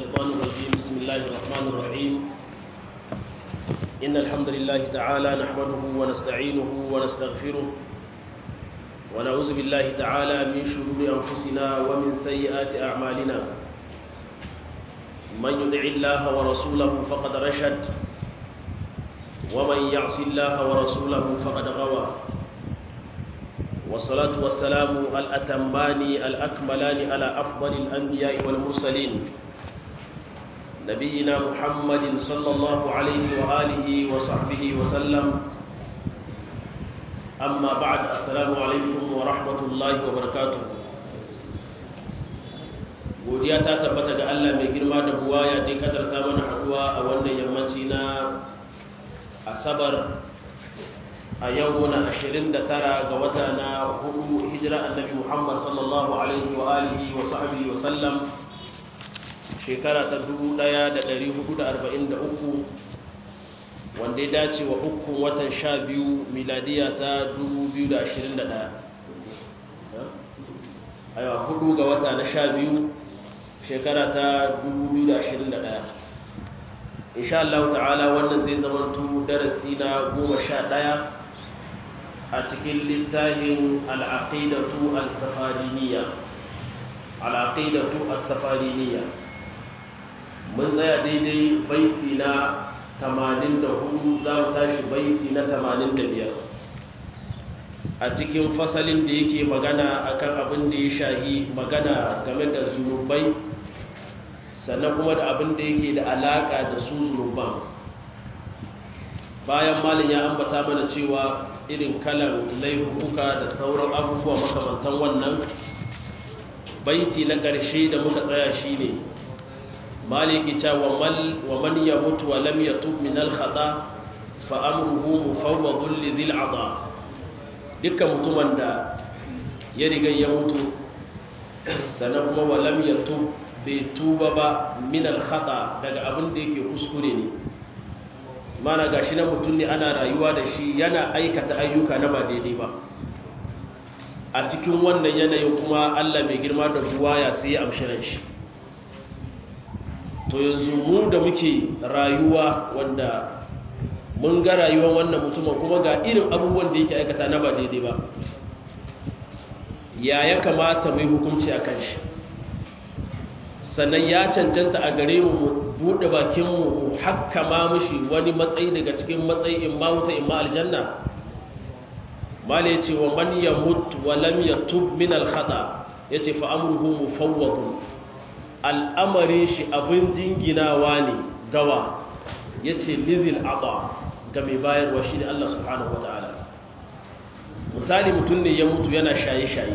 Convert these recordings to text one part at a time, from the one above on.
الشيطان الرجيم بسم الله الرحمن الرحيم إن الحمد لله تعالى نحمده ونستعينه ونستغفره ونعوذ بالله تعالى من شرور أنفسنا ومن سيئات أعمالنا من يدع الله ورسوله فقد رشد ومن يعص الله ورسوله فقد غوى والصلاة والسلام الأتمان الأكملان على أفضل الأنبياء والمرسلين نبينا محمد صلى الله عليه وآله وصحبه وسلم أما بعد السلام عليكم ورحمة الله وبركاته godiya ta tabbata ga Allah mai girma da buwaya da kadarta mana haduwa a wannan yammaci na asabar a yau na 29 ga wata na hudu hijira annabi Muhammad sallallahu alaihi wa alihi wa sahbihi wa sallam shekara ta 1443 wanda ya dace wa hukun watan 12 miladiya ta 2021 aiwa hudu ga wata na 12 shekara ta 2021 insha Allah ta'ala wannan zai zamanto darasi na 11 a cikin littafin al'aqidatu al-safariniya al'aqidatu al-safariniya mun tsaya daidai baiti na 84 za mu tashi baiti na 85 a cikin fasalin da yake magana akan abin da ya shahi magana game da zunubai sannan kuma da abin da yake da alaka da su zunuban bayan malin ya ambata mana cewa irin kalan laifuka da sauran abubuwa makamantan wannan baiti na ƙarshe da muka tsaya shi ne maliki cewa wa man ya mutu wa lam ya tub min al-khata fa amruhu mufawwadun li dhil adha dukkan mutumin da ya riga ya mutu sannan kuma wa lam ya tub bai tuba ba min al-khata daga abin da yake kuskure ne mana ga shi na mutum ne ana rayuwa da shi yana aikata ayyuka na ba daidai ba a cikin wannan yanayin kuma allah mai girma da ruwa ya sai amshiran shi to yanzu mu da muke rayuwa wanda mun ga rayuwar wannan mutumin kuma ga irin abubuwan da yake aikata na ba daidai ba ya ya kamata mai hukunci a kan shi sannan ya cancanta a gare mu buɗe bakinmu mu hakkama mushi wani matsayi daga cikin matsayi in ma wuta in ma aljanna mala yace wa man yamut wa lam yatub min al khata yace fa amruhu mufawwad al'amarin shi abin jinginawa ne gawa yace lizil ada ga mai bayarwa shi ne Allah subhanahu wataala misali mutum ne ya mutu yana shaye-shaye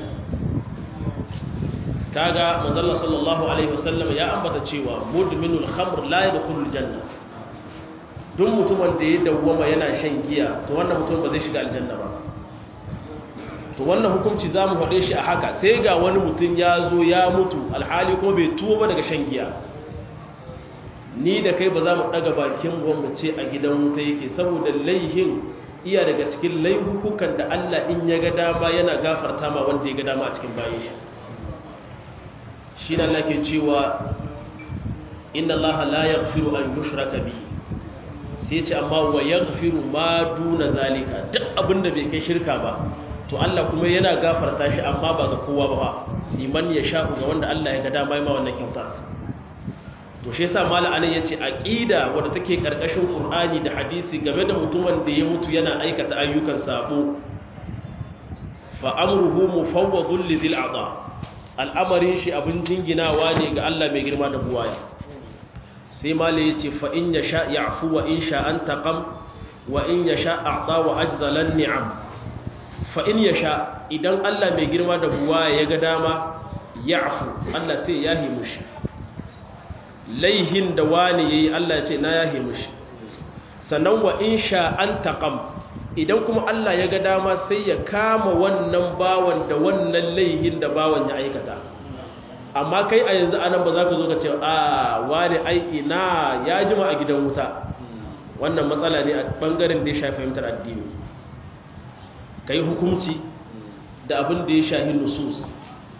kaga manzalla sallallahu alaihi wasallam ya ambata cewa mudminul khamr la yadkhulul janna duk mutumin da ya dawwama yana shan giya to wannan mutum ba zai shiga aljanna ba to wannan hukunci zamu faɗe shi a haka sai ga wani mutum ya zo ya mutu alhali kuma bai tuwo ba daga shan giya ni da kai ba za mu daga bakin mu ce a gidan wuta yake saboda laihin iya daga cikin laihukukan da Allah in ya ga dama yana gafarta ma wanda ya ga dama a cikin bayan shi shi na lake cewa inna allaha la yaghfiru an yushraka bihi sai ce amma wa yaghfiru ma duna zalika duk abinda bai kai shirka ba to Allah kuma yana gafarta shi amma ba ga kowa ba liman ya sha ga wanda Allah ya ga dama ma wannan kyauta to shi yasa mala anan yace aqida wanda take karkashin qur'ani da hadisi game da mutumin da ya mutu yana aikata ayyukan sabo fa amruhu mufawwadun lidhil a'dha al'amarin shi abin jinginawa ne ga Allah mai girma da buwaya sai mali ya ce fa'in ya sha ya afu wa in sha an taƙam wa in ya sha a wa ajzalan ni'am fa'in ya sha idan Allah mai girma da buwaya ya ga dama ya afu Allah sai ya himu shi laihin da wani ya yi Allah ce na ya himu shi sannan wa in sha an taƙam idan kuma Allah ya ga dama sai ya kama wannan bawan da wannan laihin da bawan ya aikata amma kai a yanzu anan ba za ka zo ka ce a wani aiki na ya jima a gidan wuta wannan matsala ne a bangaren da ya shafi fahimtar addini ka yi hukunci da abin da ya shahi nusus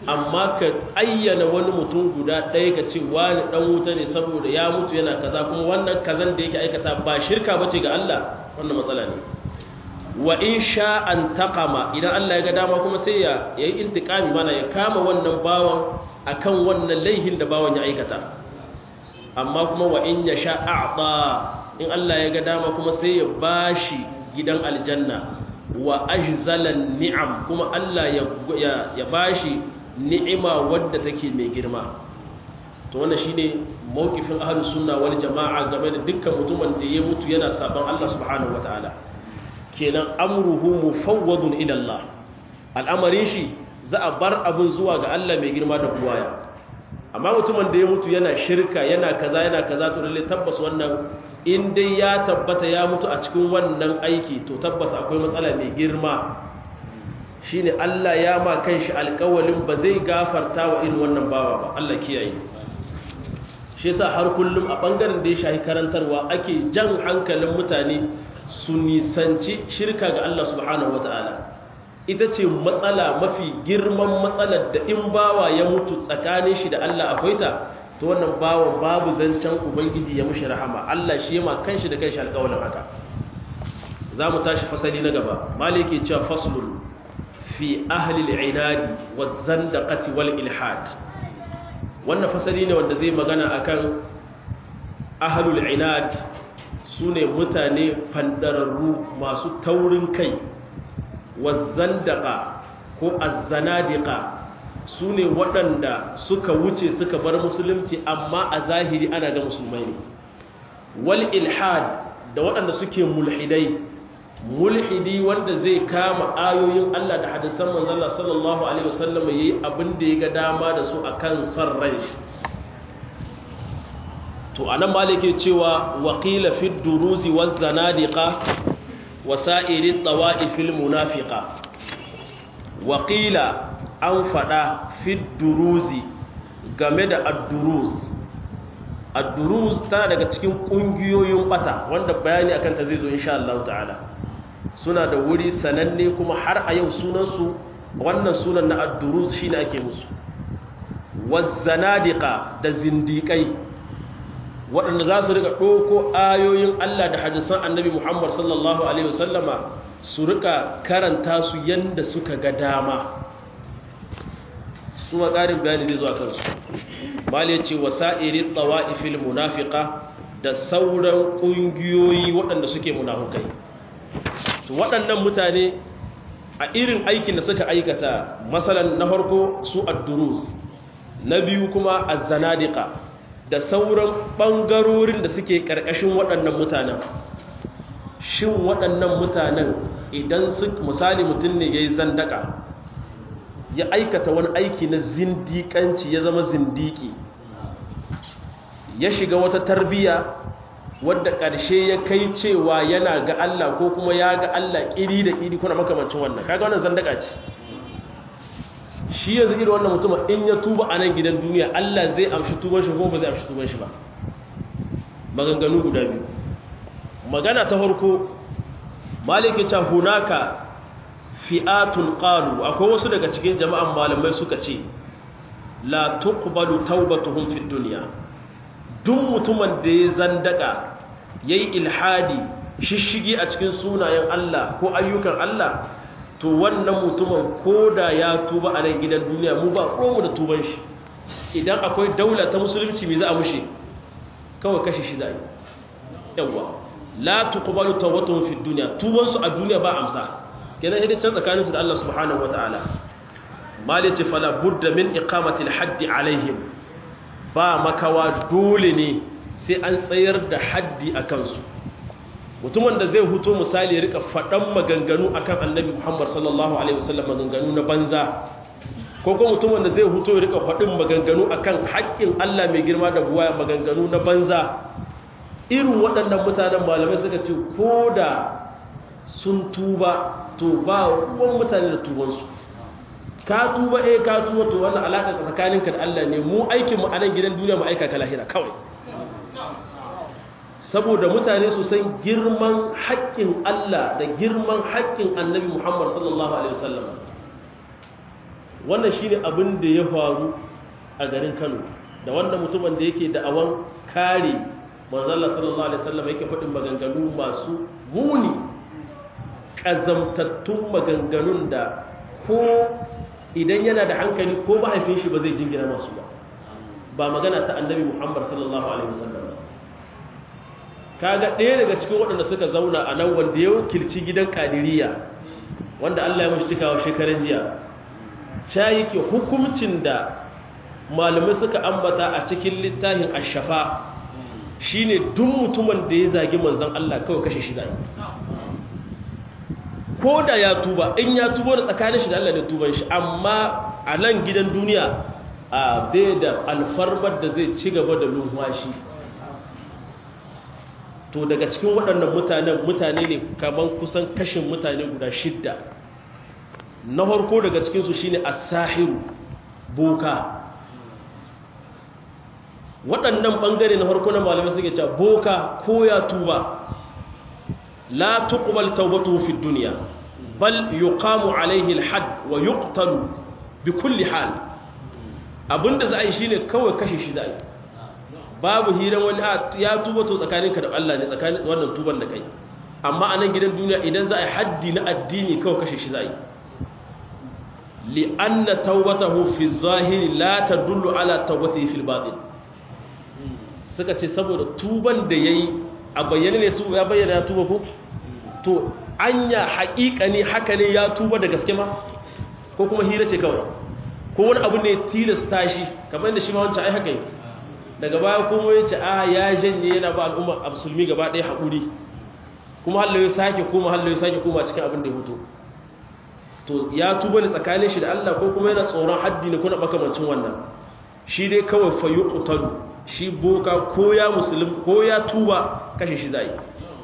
amma ka ayyana wani mutum guda ɗaya ka ce wani ɗan wuta ne saboda ya mutu yana kaza kuma wannan kazan da yake aikata ba shirka bace ga Allah wannan matsala ne wa in sha an taqama idan Allah ya ga dama kuma sai ya yi intiqami mana ya kama wannan bawan akan wannan laihin da bawan ya aikata amma kuma wa in ya sha a'ta in Allah ya ga dama kuma sai ya bashi gidan aljanna wa ajzalan ni'am kuma Allah ya ya bashi ni'ima wadda take mai girma to wannan shine mawqifin ahlus sunna wal jamaa game da dukkan mutumin da ya mutu yana saban Allah subhanahu wataala kenan amruhu mufawwadun ila Allah al'amarin shi za a bar abin zuwa ga Allah mai girma da buwaya amma mutumin da ya mutu yana shirka yana kaza yana kaza to lalle tabbas wannan in dai ya tabbata ya mutu a cikin wannan aiki to tabbas akwai matsala mai girma shine Allah ya ma kanshi alƙawalin ba zai gafarta wa irin wannan bawa ba Allah kiyaye shi yasa har kullum a bangaren da ya shahi karantarwa ake jan hankalin mutane su nisanci shirka ga Allah subhanahu wataala ita ce matsala mafi girman matsalar da in bawa ya mutu tsakanin shi da Allah akwai ta to wannan bawa babu zancen ubangiji ya mushi rahama Allah shi ma kanshi da kanshi alƙawalin haka za mu tashi fasali na gaba maliki cewa faslun fi ahli al'inadi wa zandaqati wal ilhad wannan fasali ne wanda zai magana akan ahlul inad sune mutane fandararru masu taurin kai wa zandaqa ko azzanadiqa sune waɗanda suka wuce suka bar musulunci amma a zahiri ana ga musulmai ne wal ilhad da waɗanda suke mulhidai mulhidi wanda zai kama ayoyin Allah da hadisan manzon Allah sallallahu alaihi wasallam yayi abin da ya ga dama da su akan san ran shi to anan malike cewa waqila fi duruzi waz zanadiqa wasa'iri tawa'ifil munafiqa waqila an fada fi duruzi game da ad-duruz ad-duruz tana daga cikin kungiyoyin bata wanda bayani akan ta zai zo insha Allah ta'ala suna da wuri sananne kuma har a yau sunansu wannan sunan na addurus shi ne ake musu wazzanadiqa da zindiƙai waɗanda za su rika ɗoko ayoyin Allah da hadisan annabi Muhammad sallallahu Alaihi wasallama su rika karanta su yadda suka ga dama su ƙarin bayani zai zuwa kansu bale ce wasa'iri tsawa'ifil munafika da sauran ƙungiyoyi waɗanda suke munafukai to waɗannan mutane a irin aikin da suka aikata masalan na farko su addurus na biyu kuma azzanadiqa da sauran ɓangarorin da suke ƙarƙashin waɗannan mutanen shin waɗannan mutanen idan su misali mutum ne ya yi zandaka ya aikata wani aiki na zindiƙanci ya zama zindiki ya shiga wata tarbiyya wadda ƙarshe ya kai cewa yana ga Allah ko kuma ya ga Allah ƙiri da ƙiri kuna makamancin wannan kaga wannan zandaka ce shi yanzu irin wannan mutum in ya tuba a nan gidan duniya Allah zai amshi tuban shi ko ba zai amshi tuban shi ba maganganu guda biyu magana ta farko maliki ta hunaka fi'atun qalu akwai wasu daga cikin jama'an malamai suka ce la tuqbalu taubatuhum fid dunya duk mutumin da ya zandaka yayi ilhadi shishigi a cikin sunayen Allah ko ayyukan Allah to wannan mutumin koda ya tuba a nan gidan duniya mu ba mu da tuban shi idan akwai daula ta musulunci me za a mushe kawai kashe shi za a yi yawa la tuqbalu tawbatuhum fid dunya tuban su a duniya ba amsa kenan idan can tsakanin su da Allah subhanahu wataala mali ce fala budda min iqamati al-hadd alaihim ba makawa dole ne sai an tsayar da haddi a kansu mutumin da zai huto misali ya rika faɗan maganganu akan annabi muhammad sallallahu alaihi wasallam maganganu na banza ko kuma mutumin da zai huto ya rika faɗin maganganu akan haƙƙin allah mai girma da buwa maganganu na banza irin waɗannan mutanen malamai suka ce ko da sun tuba to ba ruwan mutane da tubansu ka tuba eh ka tuba to wannan alaƙa tsakaninka da Allah ne mu aikin mu a nan gidan duniya mu aika ka lahira kawai saboda mutane su san girman haƙƙin Allah da girman haƙƙin Annabi Muhammad sallallahu alaihi wasallam wannan shine abin da ya faru a garin Kano da wannan mutumin da yake da'awan kare manzala sallallahu alaihi wasallam yake faɗin maganganu masu muni ƙazamtattun maganganun da ko idan yana da hankali ko mahaifin shi ba zai jingina masu ba ba magana ta annabi muhammad sallallahu alaihi wasallam kaga ɗaya daga cikin waɗanda suka zauna a nan wanda ya wakilci gidan kadiriya wanda allah ya mashi cikawa shekaran jiya ta yake hukuncin da malamai suka ambata a cikin littafin ashafa shine duk mutumin da ya zagi manzan Allah kawai kashe shi zai ko da ya tuba in ya tuba da tsakanin shi da Allah da tuban shi amma a nan gidan duniya a bai da alfarmar da zai ci gaba da lumfashi to daga cikin waɗannan mutanen mutane ne kamar kusan kashin mutane guda shidda na harko daga cikinsu shine as-sahiru boka waɗannan ɓangare na farko na malamai suke cewa boka ko ya tuba la tuqbal tawbatuhu fi dunya bal yuqamu alayhi al-hadd wa yuqtalu bi kulli hal abinda za a yi shine kawai kashe shi za a yi babu hiran wani ya tuba to tsakaninka da Allah ne tsakanin wannan tuban da kai amma a nan gidan duniya idan za a yi haddi na addini kawai kashe shi za a yi li'anna tawbatahu fi zahiri la tadullu ala tawbatihi fil batin suka ce saboda tuban da ya yi a bayyane ne ya bayyana ya tuba ko to anya haƙiƙa ne haka ne ya tuba da gaske ma ko kuma hira ce kawai ko wani abu ne tilasta shi kamar yadda shi ma wancan ai haka yi daga baya kuma ya ce a ya janye yana ba al'umma a musulmi gaba ɗaya haƙuri kuma hallo ya sake koma hallo ya sake koma cikin abin da ya hutu to ya tuba ne tsakanin shi da Allah ko kuma yana tsoron haddi ne kuna makamancin wannan shi dai kawai fa yuqtalu shi boka ko ya musulun ko ya tuba kashe shi zai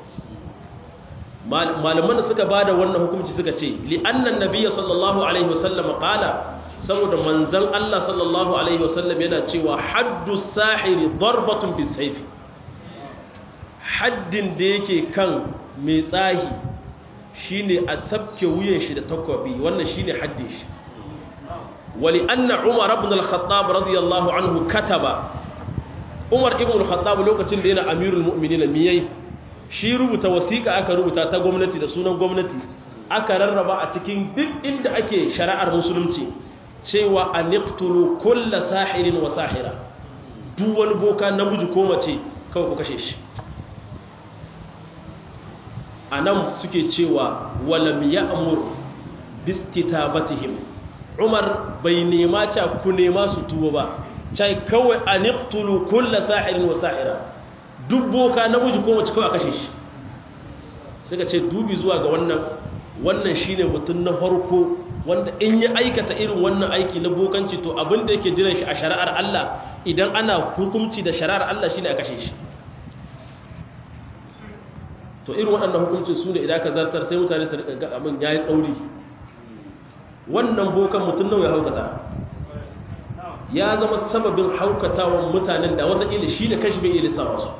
malaman da suka bada wannan hukunci suka ce li'annan nabiyya sallallahu alaihi wasallam qala saboda manzon Allah sallallahu alaihi wasallam yana cewa haddu sahiri darbatun bisayf haddin da yake kan mai tsahi shine a sabke wuyan shi da takwabi wannan shine haddin shi ولأن عمر بن الخطاب رضي الله عنه كتب umar ibn al-khattab lokacin da yana amirul mu'minin miyai shi rubuta wasiƙa aka rubuta ta gwamnati da sunan gwamnati aka rarraba a cikin duk inda ake shari'ar musulunci cewa aniqtulu kulla sahirin wa sahira duk wani boka namiji ko mace kawai ku kashe shi anan suke cewa walam ya'mur bistitabatihim umar bai nema ta ku nema su tuba ba cai kawai a niktulu kulla sa'irin wa sa'ira duk boka namiji ko mace kawai a kashe shi suka ce dubi zuwa ga wannan wannan shine mutum na farko wanda in ya aikata irin wannan aiki na bokanci to abin da yake jiran shi a shari'ar Allah idan ana hukunci da shari'ar Allah shine a kashe shi to irin waɗannan hukuncin su ne idan ka zartar sai mutane su rika ga abin yayi tsauri wannan bokan mutum nawa ya haukata ya zama sababin haukatawan mutanen da wataƙila shi da kashi bai ilisa wasu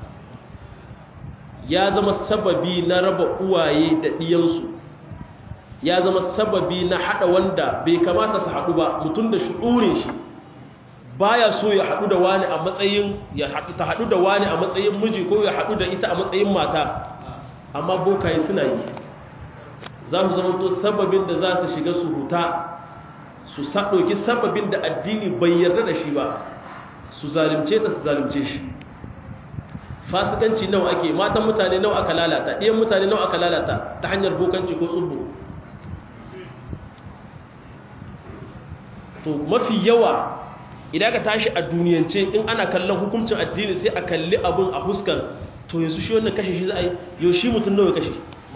ya zama sababi na raba uwaye da ɗiyansu ya zama sababi na haɗa wanda bai kamata su haɗu ba mutum da shi'urin shi baya so ya haɗu da wani a matsayin ya haɗu ta haɗu da wani a matsayin miji ko ya haɗu da ita a matsayin mata amma bokaye suna yi za su zama to sababin da za su shiga su huta su ɗauki sababin da addini bai yarda da shi ba su zalimce ta su zalimce shi fasikanci nawa ake matan mutane nawa aka lalata ɗiyan mutane nawa aka lalata ta hanyar bokanci ko tsubbu to mafi yawa idan ka tashi a duniyance in ana kallon hukuncin addini sai a kalli abin a huskan to yanzu shi wannan kashe shi za a yi yau shi mutum nawa ya kashe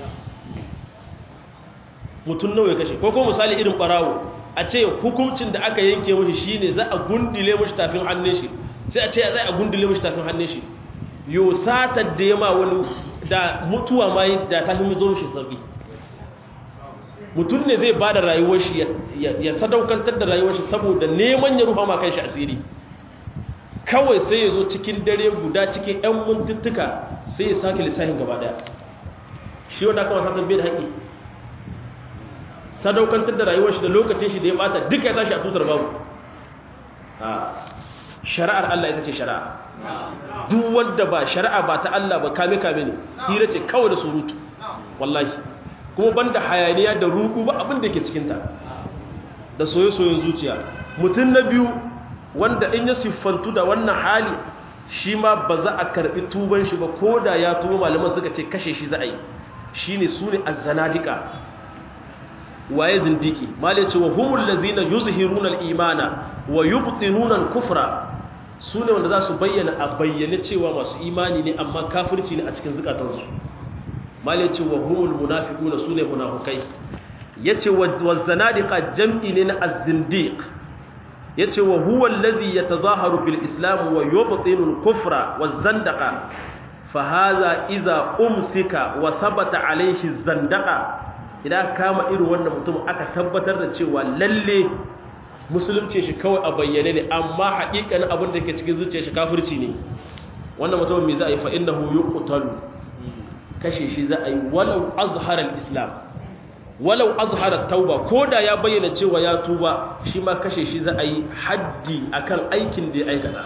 mutum nawa ya kashe ko kuma misali irin barawo a ce hukuncin da aka yanke mashi shine za a gundule mashi tafin hannun shi sai a ce za a gundule mashi tafin hannun shi yau satar da ya ma wani da mutuwa ma da ta fi zo shi sauki mutum ne zai ba da rayuwar shi ya sadaukantar da rayuwar shi saboda neman ya rufa ma kan shi asiri kawai sai ya zo cikin dare guda cikin 'yan mintuttuka sai ya sake lissafin gaba daya shi wanda aka wasa bai da haƙi sadaukantar da rayuwar shi da lokacin shi da ya bata duka ya tashi a tutar babu a shari'ar Allah ita ce shari'a duk wanda ba shari'a ba ta Allah ba kame kame ne hira ce kawai da surutu wallahi kuma banda hayaniya da ruku ba abin da ke cikin ta da soye-soyen zuciya mutum na biyu wanda in ya siffantu da wannan hali shi ma ba za a karbi tuban shi ba ko da ya tuba malaman suka ce kashe shi za a yi shi ne su ne azzanadika waye zindiki mali ce wa humul lazina yuzhiruna al-imana wa yubtinuna al-kufra su ne wanda za su bayyana a bayyane cewa masu imani ne amma kafirci ne a cikin zukatansu mali ce wa humul munafiquna su ne munafukai yace wa zanadiqa jam'i ne na az-zindiq yace wa huwa allazi yatazaharu bil islam wa yubtinu al-kufra waz-zandaqa fa hadha idza umsika wa thabata alayhi zandaqa idan kama irin wannan mutum aka tabbatar da cewa lalle musulunci shi kawai a bayyane ne amma haƙiƙanin abin da ke cikin zuciyar shi kafirci ne wannan mutum me za a yi fa innahu yuqtalu kashe shi za a yi walau azhara al-islam walau azhara tauba ko da ya bayyana cewa ya tuba shi ma kashe shi za a yi haddi akan aikin da ya aikata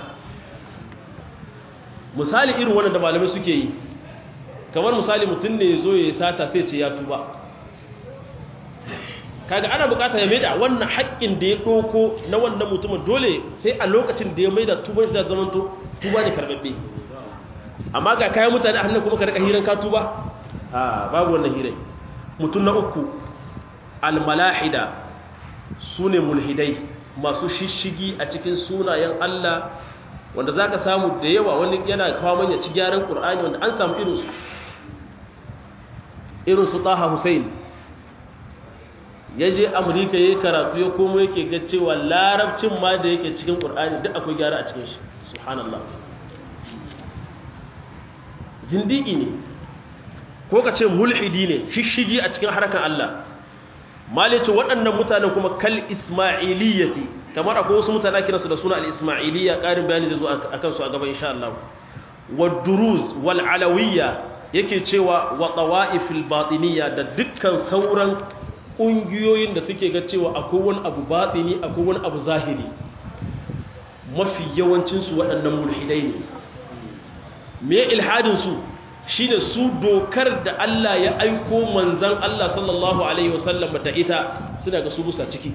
misali irin wannan da malamai suke yi kamar misali mutum ne ya zo ya sata sai ce ya tuba kaga ana bukata ya maida wannan haƙƙin da ya ɗoko na wannan mutumin dole sai a lokacin da ya maida tuban shi da zamanto tuba ne karɓaɓɓe amma ga kayan mutane a hannun kuma ka rika hiran ka tuba a babu wannan hirai mutum na uku almalahida su ne mulhidai masu shishigi a cikin sunayen Allah wanda za ka samu da yawa wani yana kawo manya ci gyaran ƙur'ani wanda an samu irinsu irinsu taha hussein ya je amurka ya yi karatu ya komo yake ga cewa larabcin ma da yake cikin ƙur'ani duk akwai gyara a cikin shi subhanallah zindiki ne ko ka ce mulhidi ne shishigi a cikin harkar Allah malice waɗannan mutanen kuma kal ismailiyyati kamar akwai wasu mutane kiransu da suna al-ismailiyya ƙarin bayani zai zo a kansu a gaba insha Allah wa duruz wal alawiyya yake cewa wa tawa'ifil batiniyya da dukkan sauran ƙungiyoyin da suke ga cewa akwai wani abu batini akwai wani abu zahiri mafi yawancinsu waɗannan mulhidai ne me ilhadinsu shi ne su dokar da Allah ya aiko manzan Allah sallallahu Alaihi wasallam da ita suna ga su busa ciki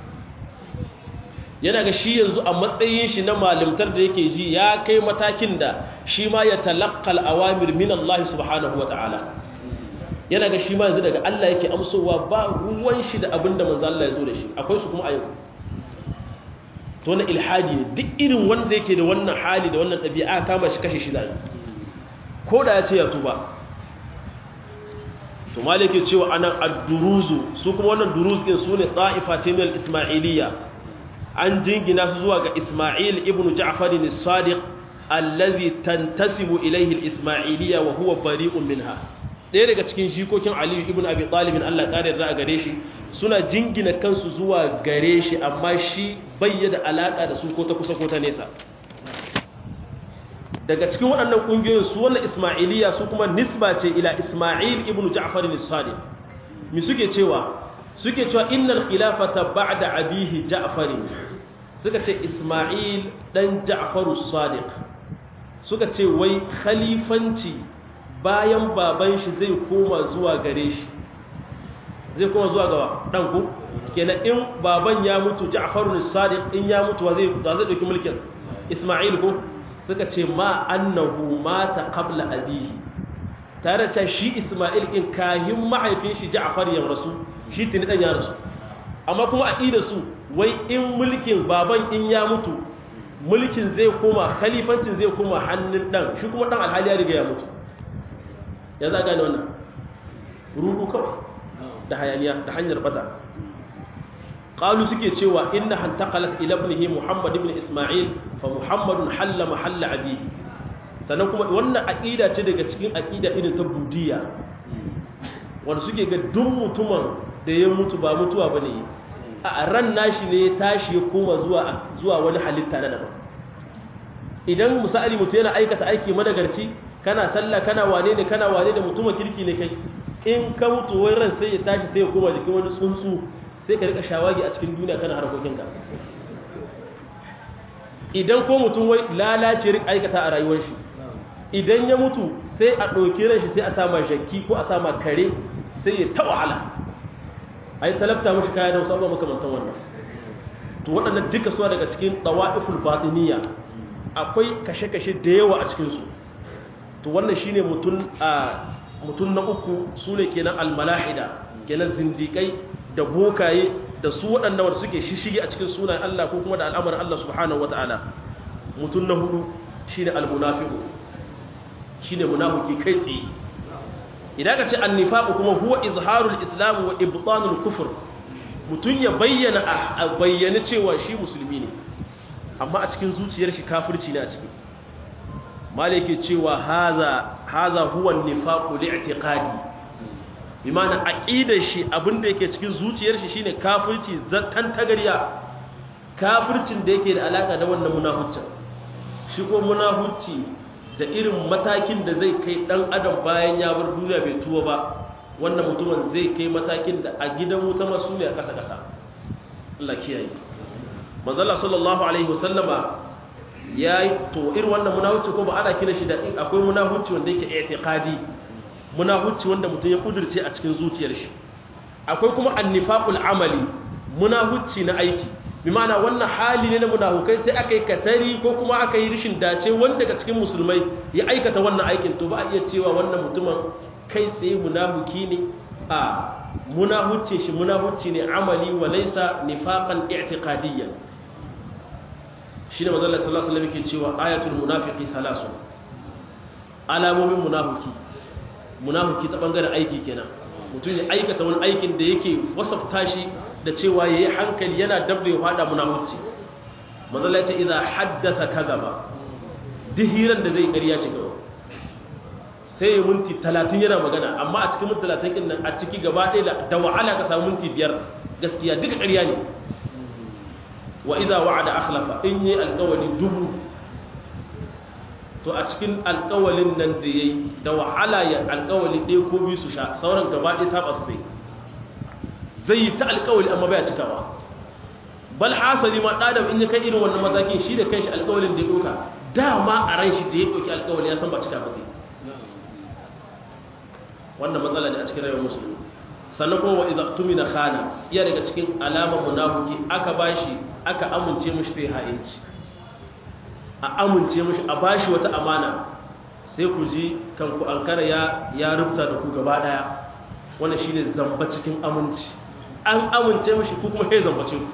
yana ga shi yanzu a matsayin shi na malimtar da yake ji ya kai matakin da shi ma ya talakkal awamir min Allah subhanahu wa ta'ala yana ga shi ma yanzu daga Allah yake amsowa ba ruwan shi da abin da manzan Allah ya zo da shi akwai su kuma a yau to na ilhadi ne duk irin wanda yake da wannan hali da wannan ɗabi'a kama shi kashe shi zai ko da ya ce ya tuba to malike cewa anan ad-duruzu su kuma wannan duruz din su ne ta'ifa ce min ismailiyya an jingina su zuwa ga isma'il ibn ja'far as-sadiq allazi tantasibu ilayhi al-ismailiyya wa huwa bari'un minha ɗaya daga cikin jikokin aliyu ibn abi talibin allah ƙarin za a gare shi suna jingina kansu zuwa gare shi amma shi bayyada alaƙa da su ko ta kusa ko ta nesa daga cikin waɗannan ƙungiyoyin su wannan ismailiya su kuma nisba ce ila ismail ibn ja'far as-sadiq mi suke cewa suke cewa innal khilafata ba'da abihi ja'far suka ce ismail dan ja'far as-sadiq suka ce wai khalifanci bayan baban shi zai koma zuwa gare shi zai koma zuwa ga ɗanku kenan in baban ya mutu ja'farun sadiq in ya mutu wa zai zai dauki mulkin isma'il ko suka ce ma annahu mata qabla abihi tare da shi isma'il in kahin mahaifin shi ja'far ya rasu shi tuni dan ya rasu amma kuma aqida su wai in mulkin baban in ya mutu mulkin zai koma khalifancin zai koma hannun dan shi kuma dan alhali ya riga ya mutu ya za gane wannan rudu kawai da hayaniya da hanyar bata qalu suke cewa inna hantaqalat ila ibnihi muhammad ibn isma'il fa muhammadun halla mahalla abihi sannan kuma wannan aqida ce daga cikin aqida irin ta budiya wanda suke ga duk mutumin da ya mutu ba mutuwa bane a ran nashi ne ya tashi ya koma zuwa zuwa wani halitta na daban idan misali mutum yana aikata aiki madagarci kana sallah kana wane ne kana wane da mutumin kirki ne kai in ka mutu wai ran sai ya tashi sai ya koma jikin wani tsuntsu sai ka rika shawagi a cikin duniya kana harkokinka idan ko mutum wai lalace rik aikata a rayuwar shi idan ya mutu sai a ɗauki ran shi sai a sama shakki ko a sama kare sai ya ta wahala a yi talabta mashi kaya da wasu abubuwa makamantan wannan to waɗannan duka suna daga cikin ɗawa'iful batiniya akwai kashe-kashe da yawa a cikinsu to wannan shi ne mutum na uku su ne kenan almalahida kenan zindikai da bokaye da su waɗanda wanda suke shishige a cikin sunan Allah ko kuma da al'amarin Allah subhanahu wa ta'ala mutum na hudu shi ne almunafiku shi ne munafiki kai tsaye idan ka ce annifaku kuma huwa izharul islam wa ibtanul kufur mutum ya bayyana a bayyana cewa shi musulmi ne amma a cikin zuciyar shi kafirci ne a ciki malike cewa haza haza huwa nifaqu li'tiqadi bi ma'ana aqidar shi abinda yake cikin zuciyar shi shine kafirci zattan tagariya kafircin da yake da alaka da wannan munaficcin shi ko munafici da irin matakin da zai kai dan adam bayan ya bar duniya bai tuwa ba wannan mutumin zai kai matakin da a gidan wuta masu ne a kasa kasa Allah kiyaye manzala sallallahu alaihi wasallama ya yi to irin wannan munahucci ko ba ana kira shi da akwai munahucci wanda yake i'tiqadi munahucci wanda mutum ya kudurce a cikin zuciyar shi akwai kuma annifaqul amali munahucci na aiki bi ma'ana wannan hali ne na munafukai sai aka yi katari ko kuma aka yi rishin dace wanda daga cikin musulmai ya aikata wannan aikin to ba a iya cewa wannan mutumin kai tsaye munafuki ne a munahucce shi munahucci ne amali wa laysa nifaqan i'tiqadiyyan shi ne mazalla sallallahu alaihi wasallam yake cewa ayatul munafiqi salasu alamomin munafiki munafiki ta bangaren aiki kenan mutum ya aikata wani aikin da yake wasafta shi da cewa yayi hankali yana dabda ya fada munafici mazalla ya ce idza haddatha kadhaba dihiran da zai ƙarya ce kawai sai ya minti 30 yana magana amma a cikin minti 30 din nan a ciki gaba ɗaya da wahala ka samu minti 5 gaskiya duka ƙarya ne wa idza wa'ada akhlafa in yi alƙawari dubu to a cikin alƙawalin nan da yayi da wahala ya alƙawali ɗaya ko biyu su sha sauran gaba ɗaya saba su sai zai yi ta alƙawali amma baya cikawa bal hasali ma ɗadam in ya kai irin wannan matakin shi da kanshi alƙawalin da ya ɗauka dama a ran shi da ya ɗauki alƙawali ya san ba cika ba sai wannan matsala ne a cikin rayuwar musulmi sannan kuma wa idza tumina khana iya daga cikin alamar munafiki aka bashi aka amince mishi sai ha'inci a amince mishi a bashi wata amana sai ku ji kanku ankara ya ya rubuta da ku gaba daya wannan shine zamba cikin aminci an amince mishi ku kuma sai zambace ku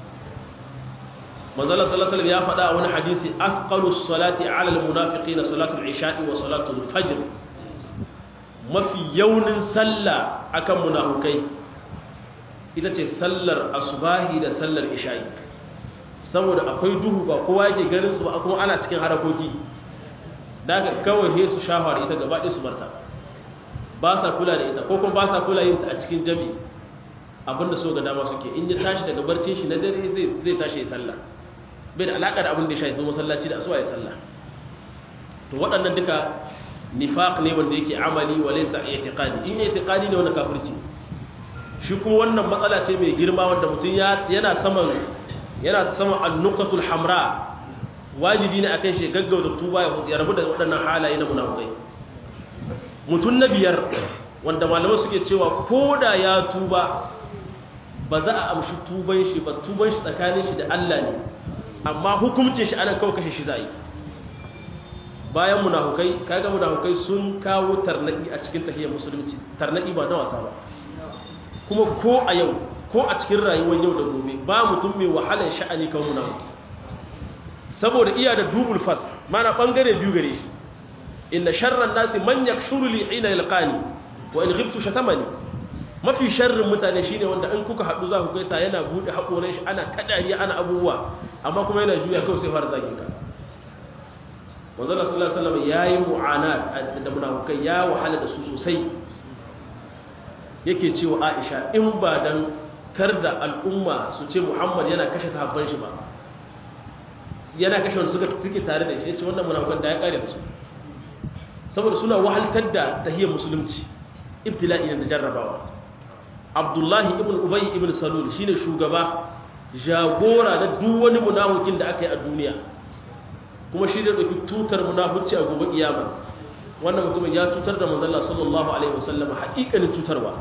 manzo Allah sallallahu alaihi wasallam ya faɗa a wani hadisi afqalus salati ala almunafiqina salatul isha'i wa salatul fajr mafi yaunin sallah akan munafukai ita ce sallar asubahi da sallar isha'i saboda akwai duhu ba kowa yake ganin su ba kuma ana cikin harakoki daga kawai he su shafa da ita gaba ɗaya su barta ba sa kula da ita ko kuma ba sa kula yin ta a cikin jami'i abinda so ga dama suke in ya tashi daga barcin shi na dare zai tashi ya sallah bai da alaƙa da abin da ya shafi masallaci da asuwa ya sallah to waɗannan duka nifaq ne wanda yake amali wa laysa i'tiqadi in i'tiqadi ne wannan kafirci shi kuma wannan matsala ce mai girma wanda mutum yana saman yana saman an-nuqtatul hamra wajibi ne akan shi gaggauta tuba ya rabu da waɗannan halaye na munafikai mutum na biyar wanda malaman suke cewa koda ya tuba ba za a amshi tuban shi ba tuban shi tsakanin shi da Allah ne amma hukuncin shi anan kawai kashe shi za a yi bayan munafukai kaga munafukai sun kawo tarnaki a cikin tahiyar musulunci tarnaki ba na wasa ba kuma ko a yau ko a cikin rayuwar yau da gobe ba mutum mai wahalar sha'ani kan munafuki saboda iya da dubul fas mana bangare biyu gare shi inna sharran nasi man yakshuru li ina yalqani wa in ghibtu shatamani mafi sharrin mutane shine wanda in kuka haɗu za ku gaisa yana bude haƙoran shi ana kadariya ana abubuwa amma kuma yana juya kawai sai fara zagin ka manzo Allah sallallahu alaihi wasallam yayi mu'anat da munafikai ya wahala da su sosai yake cewa Aisha in ba dan karda al'umma su ce Muhammad yana kashe sahabban shi ba yana kashe wanda suka suke tare da shi yace wannan munafikan da ya kare da su saboda suna wahaltar da tahiyyar musulunci ibtila'i ne da jarrabawa abdullahi ibn ubay ibn salul shine shugaba jagora da duk wani munafikin da aka yi a duniya kuma shi da dauki tutar munafici a gobe kiyama wannan mutumin ya tutar da manzon Allah sallallahu alaihi wasallam haƙiƙanin tutarwa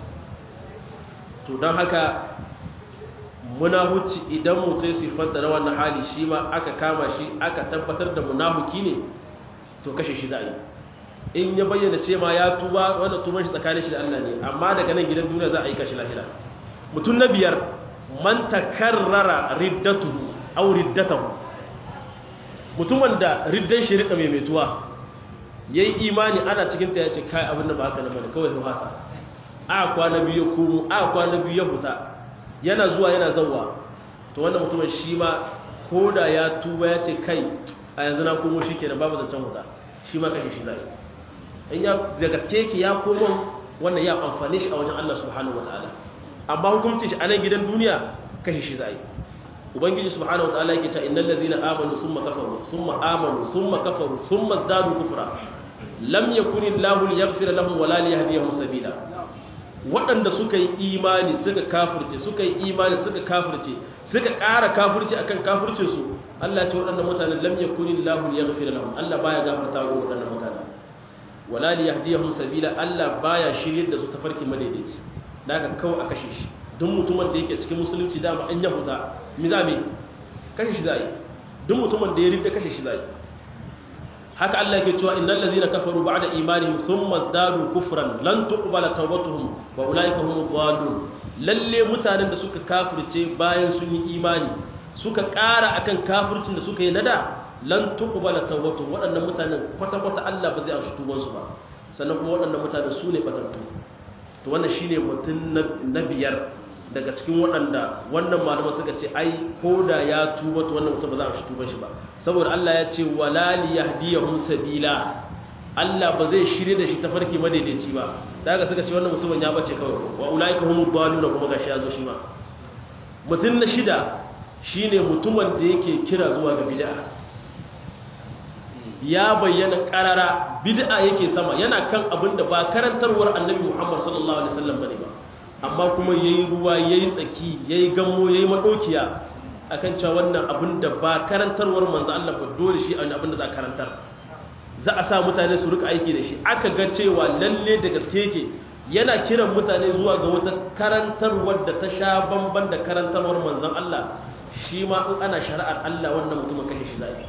to dan haka munafici idan mutum sifanta na wannan hali shi ma aka kama shi aka tabbatar da munafiki ne to kashe shi za a yi in ya bayyana ce ma ya tuba wanda tuban shi tsakanin shi da Allah ne amma daga nan gidan duniya za a yi kashi lahira mutum na biyar man takarrara riddatuhu aw riddatahu mutumin da riddan shi rika mai metuwa yayi imani ana cikin ta yace kai abin da ba haka na bane kawai su hasa a kwana biyu ko a kwana biyu ya huta yana zuwa yana zawwa to wannan mutumin shi ma koda ya tuba yace kai a yanzu na komo shikenan babu zancen huta shi ma kashe shi zai in ya da gaske ki ya komo wannan ya amfane shi a wajen Allah subhanahu wataala amma hukuncin shi a nan gidan duniya kashe shi zai ubangiji subhanahu wataala yake cewa innal ladina amanu thumma kafaru thumma amanu thumma kafaru thumma zadu kufra lam yakun illahu liyaghfira lahum wala liyahdiyahum sabila waɗanda suka yi imani suka kafirce suka yi imani suka kafirce suka ƙara kafirce akan kafircin su Allah ya ce waɗannan mutanen lam yakun illahu liyaghfira lahum Allah baya gafarta wa waɗannan mutanen wala liyahdiyahum sabila Allah baya shiryar da su tafarki madaidaici daga kawai a kashe shi duk mutumin da yake cikin musulunci dama an yahuda mi za me kashe shi zai duk mutumin da ya rinda kashe shi zai haka Allah yake cewa innal ladhina kafaru ba'da imanihim thumma zadu kufran lan tuqbala tawbatuhum wa ulaika humud dhalun lalle mutanen da suka kafirce bayan sun yi imani suka ƙara akan kafircin da suka yi nada lan tuqbala tawbatuhum waɗannan mutanen kwata kwata Allah ba zai amshi tuban su ba sannan kuma waɗannan mutanen su ne batattu to wannan shine mutum na biyar daga cikin waɗanda wannan malaman suka ce ai ko da ya tuba to wannan mutum ba za a shi tuba shi ba saboda Allah ya ce wala li yahdiyahum sabila Allah ba zai shirye da shi tafarki madaidaici ba daga suka ce wannan mutumin ya bace kawai wa ulaika humud dalun kuma gashi ya zo shi ma mutum na shida shine mutumin da yake kira zuwa ga bid'a ya bayyana karara bid'a yake sama yana kan abin da ba karantarwar annabi Muhammad sallallahu alaihi wasallam bane ba amma kuma yayi ruwa yayi tsaki yayi gammo yayi madokiya akan cewa wannan abin da ba karantarwar manzo Allah ba dole shi abin da za karantar za a sa mutane su rika aiki da shi aka ga cewa lalle da gaske yake yana kiran mutane zuwa ga wata karantarwar da ta sha bamban da karantarwar manzon Allah shi ma in ana shari'ar Allah wannan mutumin kashe shi zai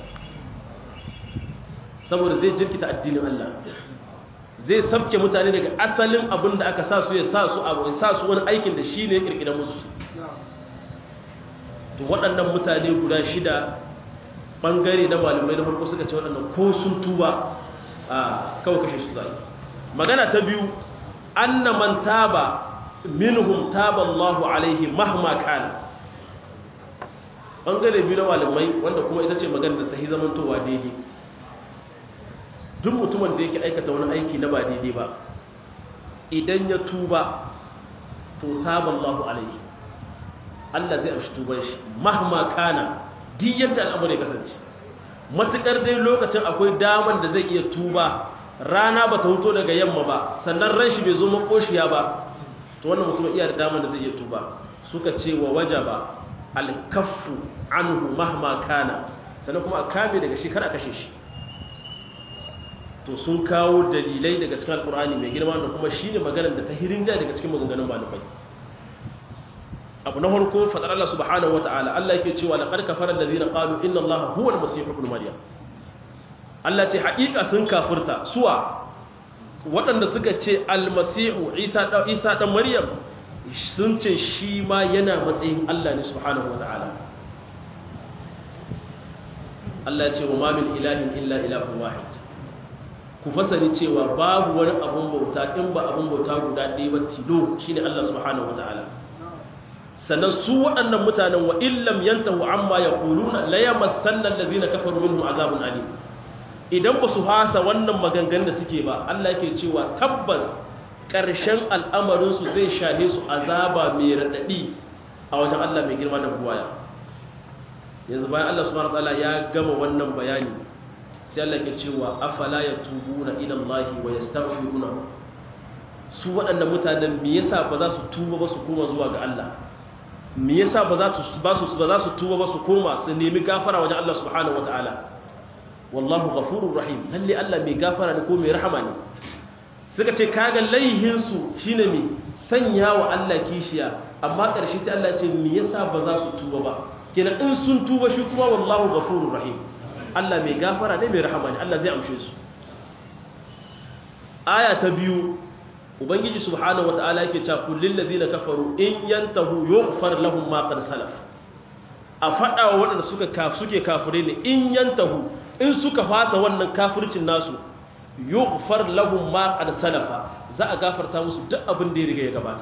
saboda zai jirkita addinin Allah zai sabke mutane daga asalin abin da aka sa su ya sa su abu sa su wani aikin da shi ne ya kirkira musu to waɗannan mutane guda shida ɓangare na malamai na farko suka ce waɗannan ko sun tuba a kawai kashe su zai magana ta biyu anna man taba minhum taba Allahu alaihi mahma kana ɓangare biyu na malamai wanda kuma ita ce magana da ta yi zamantowa daidai duk mutumin da yake aikata wani aiki na ba daidai ba idan ya tuba to taballahu alaihi Allah zai amshi tuban shi mahma kana duk yadda al'amari ya kasance matukar dai lokacin akwai daman da zai iya tuba rana ba ta huto daga yamma ba sannan ran shi bai zo makoshiya ba to wannan mutum iya da daman da zai iya tuba suka ce wa wajaba al-kaffu anhu mahma kana sannan kuma a kame daga shi kar a kashe shi to sun kawo dalilai daga cikin alkur'ani mai girma da kuma shine maganar da ta hirinja daga cikin maganganun malamai abu na farko fadar Allah subhanahu wataala Allah yake cewa laqad kafara allazina qalu inna allaha huwa al-masih ibn maryam Allah ce haƙiƙa sun kafirta suwa waɗanda suka ce al-masihu isa da isa dan maryam sun ce shi ma yana matsayin Allah ne subhanahu wataala Allah ya ce wa ma min ilahin illa ilahun wahid ku fasari cewa babu wani abun bauta in ba abun bauta guda ɗaya ba tilo shine Allah subhanahu wataala sannan su waɗannan mutanen wa illam yantahu amma yaquluna la yamassanna allazina kafaru minhum azabun alim idan ba su hasa wannan maganganun da suke ba Allah yake cewa tabbas ƙarshen al'amarin su zai shahe su azaba mai radadi a wajen Allah mai girma da buwaya yanzu bayan Allah subhanahu wataala ya gama wannan bayani sai Allah ke cewa afala yatubuna ila Allah wa yastaghfiruna su waɗannan mutanen me yasa ba za su tuba ba su koma zuwa ga Allah me yasa ba za su ba su ba za su tuba ba su koma su nemi gafara wajen Allah subhanahu wataala wallahu ghafurur rahim lalle Allah mai gafara ne ko mai rahama ne suka ce kaga laihin su shine me sanya wa Allah kishiya amma ƙarshe sai Allah ce me yasa ba za su tuba ba kenan in sun tuba shi kuma wallahu ghafurur rahim Allah mai gafara ne mai rahama ne Allah zai amshe su aya ta biyu ubangiji subhanahu wataala yake cewa kullil ladina kafaru in yantahu yughfar lahum ma qad salaf a fada wa wadanda suka kaf suke kafire ne in yantahu in suka fasa wannan kafircin nasu yughfar lahum ma qad salafa za a gafarta musu duk abin da ya riga ya gabata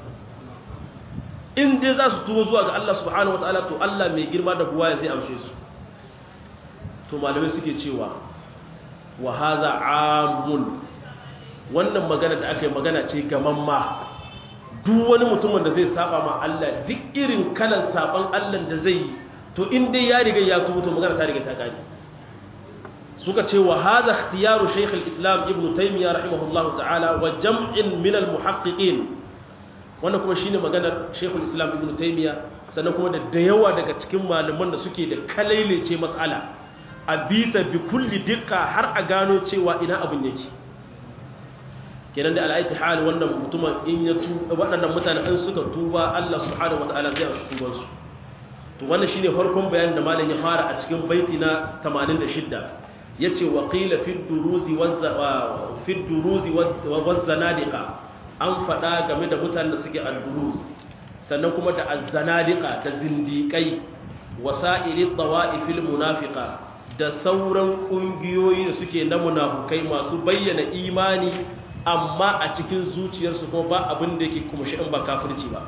in dai za su tuba zuwa ga Allah subhanahu wataala to Allah mai girma da buwaya zai amshe su to malamai suke cewa wa hadha amun wannan magana da aka yi magana ce gaman ma duk wani mutumin da zai saba ma Allah duk irin kalan saban Allah da zai yi to in dai ya riga ya tuba to magana ta riga ta kare suka ce wa hadha ikhtiyaru shaykh al-islam ibn taymiyyah rahimahullah ta'ala wa jam'in min al-muhaqqiqin wannan kuma shine maganar shaykh al-islam ibn taymiyyah sannan kuma da da yawa daga cikin malaman da suke da kalailece mas'ala a bita bi kulli dikka har a gano cewa ina abin yake kenan da al'aiti hal wannan mutumin in ya tuba waɗannan mutane in suka tuba Allah subhanahu wataala zai amsa tuban su to wannan shine farkon bayanin da malam ya fara a cikin baiti na 86 yace wa qila fi duruzi wa fi duruzi wa zanadiqa an faɗa game da mutanen da suke al-duruz sannan kuma da az-zanadiqa da zindiqai wasa'iri tawa'ifil munafiqa da sauran ƙungiyoyi da suke na munafukai masu bayyana imani amma a cikin zuciyarsu kuma ba abin da yake kuma shi'in ba kafirci ba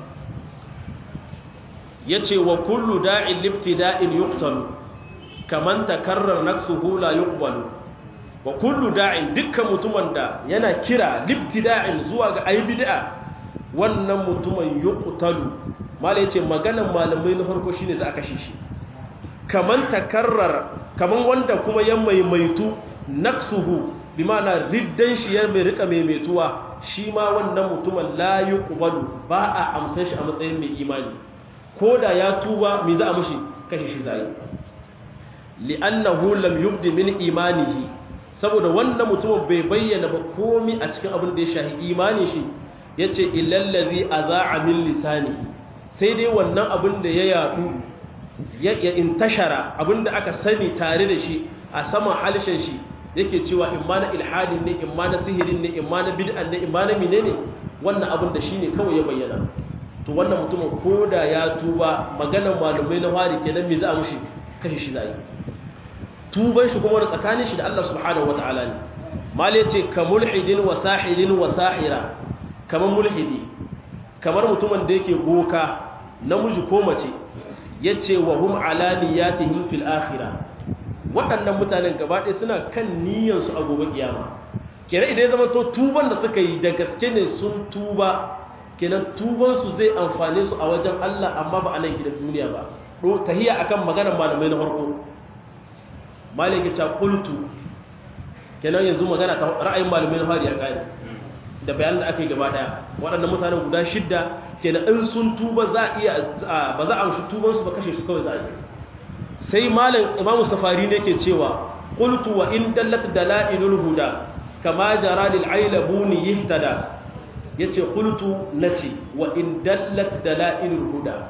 ya ce wa kullu da'in liftida'in yuktalu kaman takarrar naksuhu la yuqbalu wa kullu da'in dukkan mutumin da yana kira liftida'in zuwa ga ayi bid'a wannan mutumin yuqtalu mala yace maganan malamai na farko shine za a kashe shi kaman takarrar kaman wanda kuma ya maimaitu naksuhu bi ma'ana riddan shi ya mai rika maimaituwa shi ma wannan mutumin la yuqbalu ba a amsan shi a matsayin mai imani ko da ya tuba me za a mishi kashe shi zai li'annahu lam yubdi min imanihi saboda wannan mutumin bai bayyana ba komai a cikin abin da ya shahi imani shi yace illal ladhi aza'a min lisanihi sai dai wannan abin da ya yadu ya intashara abin da aka sani tare da shi a saman halishin shi yake cewa in ma na ilhadin ne in ma na sihirin ne in ma na bid'an ne in ma na menene wannan abin da shine kawai ya bayyana to wannan mutumin koda ya tuba maganar malumai na wari kenan me za a mushi kashe shi zai tuban shi kuma da tsakanin shi da Allah subhanahu wataala ne mal yace ka mulhidin wa sahilin wa sahira kamar mulhidi kamar mutumin da yake boka namiji ko mace yace wa hum ala niyatihim fil akhirah waɗannan mutanen gaba ɗaya suna kan niyyarsu a gobe kiyama kenan idan ya zama to tuban da suka yi da gaske ne sun tuba kenan tubansu zai amfane su a wajen Allah amma ba a nan gidan duniya ba tahiya akan maganar malamai na farko malaki ta qultu kenan yanzu magana ta ra'ayin malamai na fari ya kai da bayanan da aka yi gaba daya waɗannan mutanen guda shidda kenan in sun tuba za a iya ba za a amshi tubansu ba kashe su kawai za a yi sai malam imam safari ne ke cewa qultu wa in dallat dalailul huda kama jara lil ailabuni yihtada yace qultu nace wa in dallat dalailul huda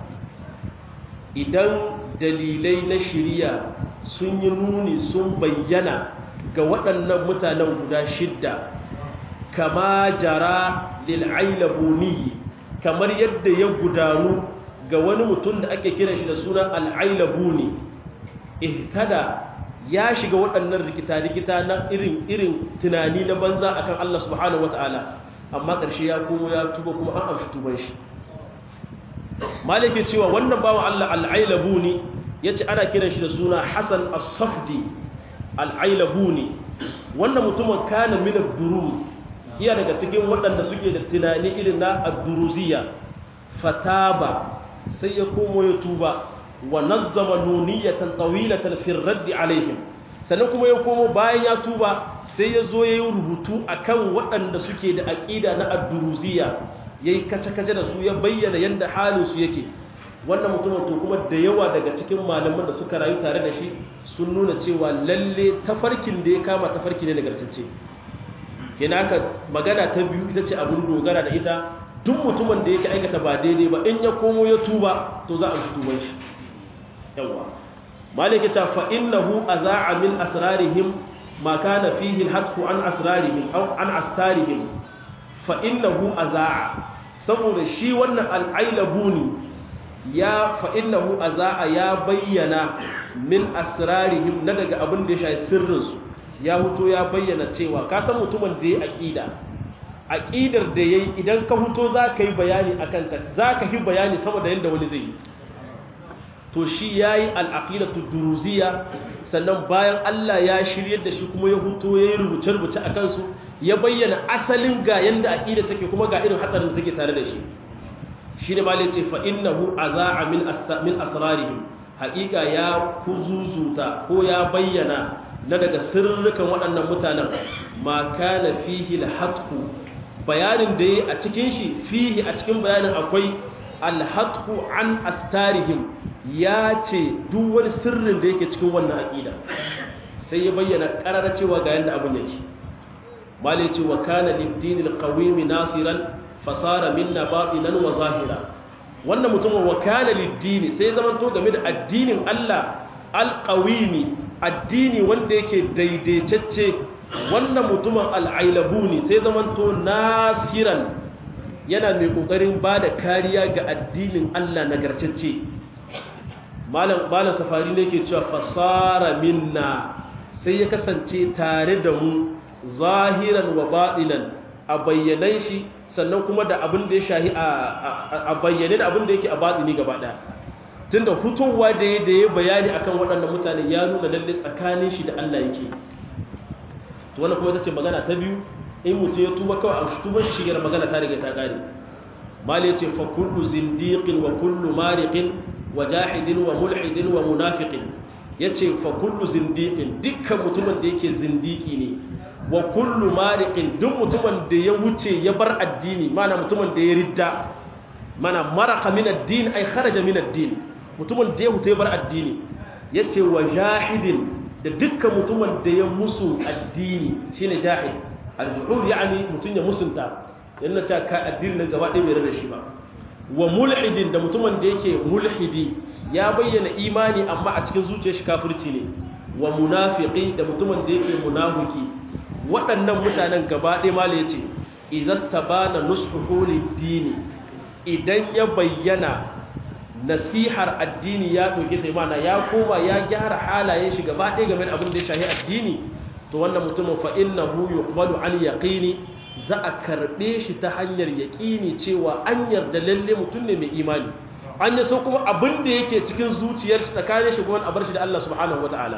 idan dalilai na shiriya sun yi nuni sun bayyana ga waɗannan mutanen guda shidda kama jara lil ailabuni kamar yadda ya gudanu ga wani mutum da ake kiran shi da sunan al-ailabuni ihtada ya shiga waɗannan rikita-rikita na irin irin tunani na banza akan Allah subhanahu wata'ala amma ƙarshe ya komo ya tuba kuma an amshi tuban shi malike cewa wannan bawan Allah al-ailabuni yace ana kiran shi da suna Hasan as-Safdi al-ailabuni wannan mutumin kana min ad-duruz iya daga cikin waɗanda suke da tunani irin na ad-duruziyya fataba sai ya komo ya tuba wa nazzama nuniyatan tawilatan fi radd alaihim sannan kuma ya komo bayan ya tuba sai ya zo ya yi rubutu a kan waɗanda suke da aƙida na adduruziya ya yi kace-kace da su ya bayyana yadda halinsu yake wannan mutumin to kuma da yawa daga cikin malaman da suka rayu tare da shi sun nuna cewa lalle tafarkin da ya kama tafarki ne nagartacce kenan haka magana ta biyu ita ce abin dogara da ita duk mutumin da yake aikata ba daidai ba in ya komo ya tuba to za a shi tuban shi yawa maliki ta fa innahu azaa min asrarihim ma kana fihi alhatfu an asrarihim aw an astarihim fa innahu azaa saboda shi wannan al'ailabuni ya fa innahu azaa ya bayyana min asrarihim na daga abin da ya shafi sirrinsu ya huto ya bayyana cewa ka san mutumin da ya aqida aqidar da yayi idan ka huto za ka yi bayani akan ta za ka yi bayani sama da yadda wani zai yi to shi yayi al-aqidatu duruziyya sannan bayan Allah ya shiryar da shi kuma ya huto yayi rubuce-rubuce akan su ya bayyana asalin ga yanda aqida take kuma ga irin hatsarin da take tare da shi shine malai ce fa innahu azaa min min asrarihim haqiqa ya kuzuzuta ko ya bayyana na daga sirrukan waɗannan mutanen ma kana fihi al-hatqu bayanin da yi a cikin shi fihi a cikin bayanin akwai al-hatqu an astarihim ya ce duk wani sirrin da yake cikin wannan aqida sai ya bayyana karara cewa ga yanda abin yake malai ce wa kana lid-din al-qawim nasiran fasara minna batinan wa zahira wannan mutumin wa kana lid-din sai zaman to game da addinin Allah al-qawimi addini wanda yake daidaitacce wannan mutumin al'ailabuni sai zamanto nasiran yana mai ƙoƙarin ba da kariya ga addinin Allah nagartacce malam safari ne ke cewa fasara minna sai ya kasance tare da mu zahiran wa baɗinan a bayyanan shi sannan kuma da abin da ya shahi a bayyane da abin da yake a baɗini gaba ɗaya tun da hutowa da ya da ya bayani akan waɗannan mutane ya nuna lalle tsakanin shi da Allah yake to wannan kuma ita ce magana ta biyu in mutum ya tuba kawai a tuban shi shigar magana ta riga ta kare mali ya ce fa kullu zindiqin wa kullu mariqin wa jahidin wa mulhidin wa munafiqin yace fa kullu zindiqin dukkan mutumin da yake zindiki ne wa kullu mariqin duk mutumin da ya wuce ya bar addini mana mutumin da ya ridda mana maraka min ad-din ay kharaja min ad-din mutumin da ya wuce ya bar addini yace wa jahidin da dukkan mutumin da ya musu addini shine jahid al-juhud yani mutun ya musunta yana cewa ka addinin nan gaba ɗaya bai rada shi ba wa mulhidin da mutumin da yake mulhidi ya bayyana imani amma a cikin zuciyar shi kafirci ne wa munafiqi da mutumin da yake munafiki waɗannan mutanen gaba ɗaya mala yace idastabana nushuhu lid-dini idan ya bayyana nasihar addini ya ɗauke ta imana ya koma ya gyara halayen shi gaba ɗaya game da abin da ya shahi addini to wannan mutumin fa innahu yuqbalu an yaqini za a karɓe shi ta hanyar yaƙini cewa an yarda lalle mutum ne mai imani an yi so kuma abin da yake cikin zuciyar shi tsakanin shi kuma a bar shi da Allah subhanahu wataala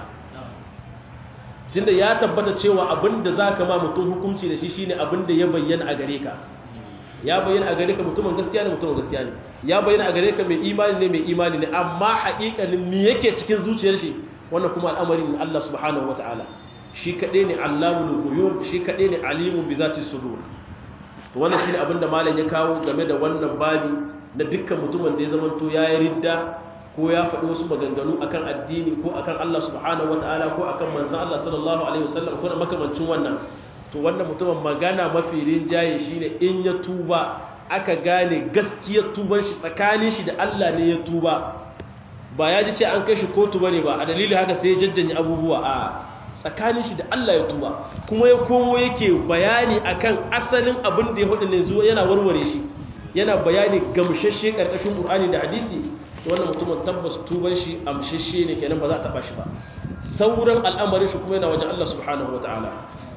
tunda ya tabbata cewa abin da zaka ma mutum hukunci da shi shine abin da ya bayyana a gare ka ya bayyana a gare ka mutumin gaskiya ne mutumin gaskiya ne ya bayyana a gare ka mai imani ne mai imani ne amma haƙiƙanin me yake cikin zuciyar shi wannan kuma al'amarin Allah subhanahu wataala shi kaɗai ne allamul ghuyub shi kaɗai ne alimun bi zati sudur to wannan shine abin da malam ya kawo game da wannan babi na dukkan mutumin da ya zama to yayi ridda ko ya faɗi wasu maganganu akan addini ko akan Allah subhanahu wataala ko akan manzon Allah sallallahu alaihi wasallam ko makamancin wannan to wannan mutumin magana mafi rinjaye shine in ya tuba aka gane gaskiyar tuban shi tsakanin shi da Allah ne ya tuba ba ya ji ce an kai shi kotu bane ba a dalilin haka sai ya jajjanye abubuwa a tsakanin shi da Allah ya tuba kuma ya komo yake bayani akan asalin abin da ya hudu ne zuwa yana warware shi yana bayani gamshashe karkashin Qur'ani da hadisi wannan mutumin tabbas tuban shi amshashe ne kenan ba za a taba shi ba sauran al'amarin shi kuma yana wajen Allah subhanahu wataala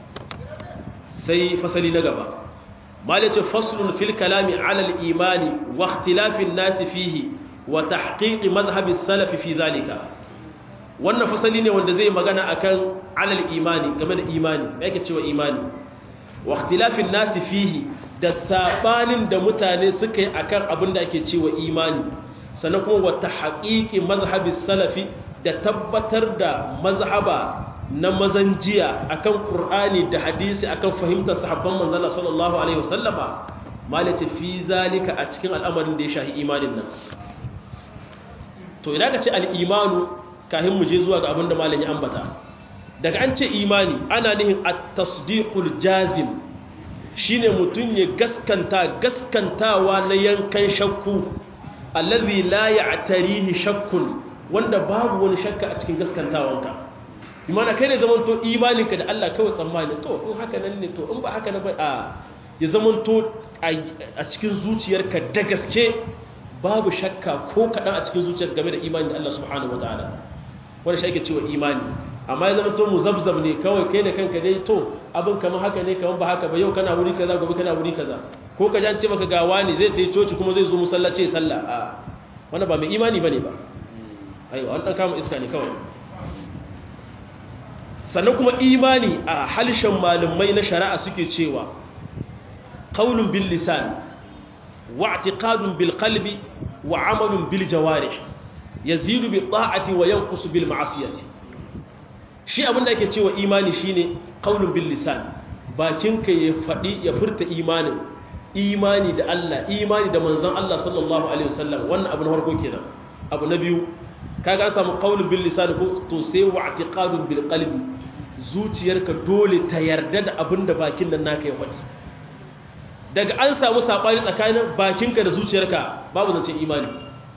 sai fasali na gaba malice faslun fil kalami ala al-imani wa ikhtilafin nasi fihi wa tahqiq madhhab as-salaf fi zalika wannan fasali ne wanda zai magana akan alal imani game da imani me yake cewa imani wa ikhtilafin nasi fihi da sabanin da mutane suka yi akan abin da ake cewa imani sannan kuma wa tahqiqi mazhabi salafi da tabbatar da mazhaba na mazan jiya akan qur'ani da hadisi akan fahimtar sahabban manzala sallallahu alaihi wasallama malace fi zalika a cikin al'amarin da ya shahi imanin nan to idan ka ce al-imanu kafin mu je zuwa ga abin da malam ya ambata daga an ce imani ana nihin at-tasdiqul jazim shine mutun ya gaskanta gaskantawa na yankan shakku allazi la ya'tarihi shakkun wanda babu wani shakka a cikin gaskantawanka imana kai ne zamanto imaninka da Allah kawai tsammani to in haka nan ne to in ba haka na ba a ya zamanto a cikin zuciyarka da gaske babu shakka ko kaɗan a cikin zuciyar game da imani da Allah subhanahu wataala wanda shi ake cewa imani amma ya zamanto muzabzab ne kawai kai da kanka dai to abin kamar haka ne kamar ba haka ba yau kana wuri kaza gobe kana wuri kaza ko ka ji an ce maka gawa ne zai ta yi coci kuma zai zo musallaci ya sallah a wanda ba mai imani bane ba aiwa an dan kama iska ne kawai sannan kuma imani a halshen malumai na shari'a suke cewa qaulun bil lisan wa i'tiqadun bil qalbi wa amalun bil jawarih yazidu bi ta'ati wa yanqusu bil ma'siyati shi abinda ake cewa imani shine qaulun bil lisan bakinka ya fadi ya furta imanin imani da Allah imani da manzon Allah sallallahu alaihi wasallam wannan abu na farko kenan abu na biyu kaga an samu qaulun bil lisan ko to sai wa i'tiqadun bil qalbi zuciyarka dole ta yarda da abin da bakin nan naka ya faɗi daga an samu sabani tsakanin bakinka da zuciyarka babu zance imani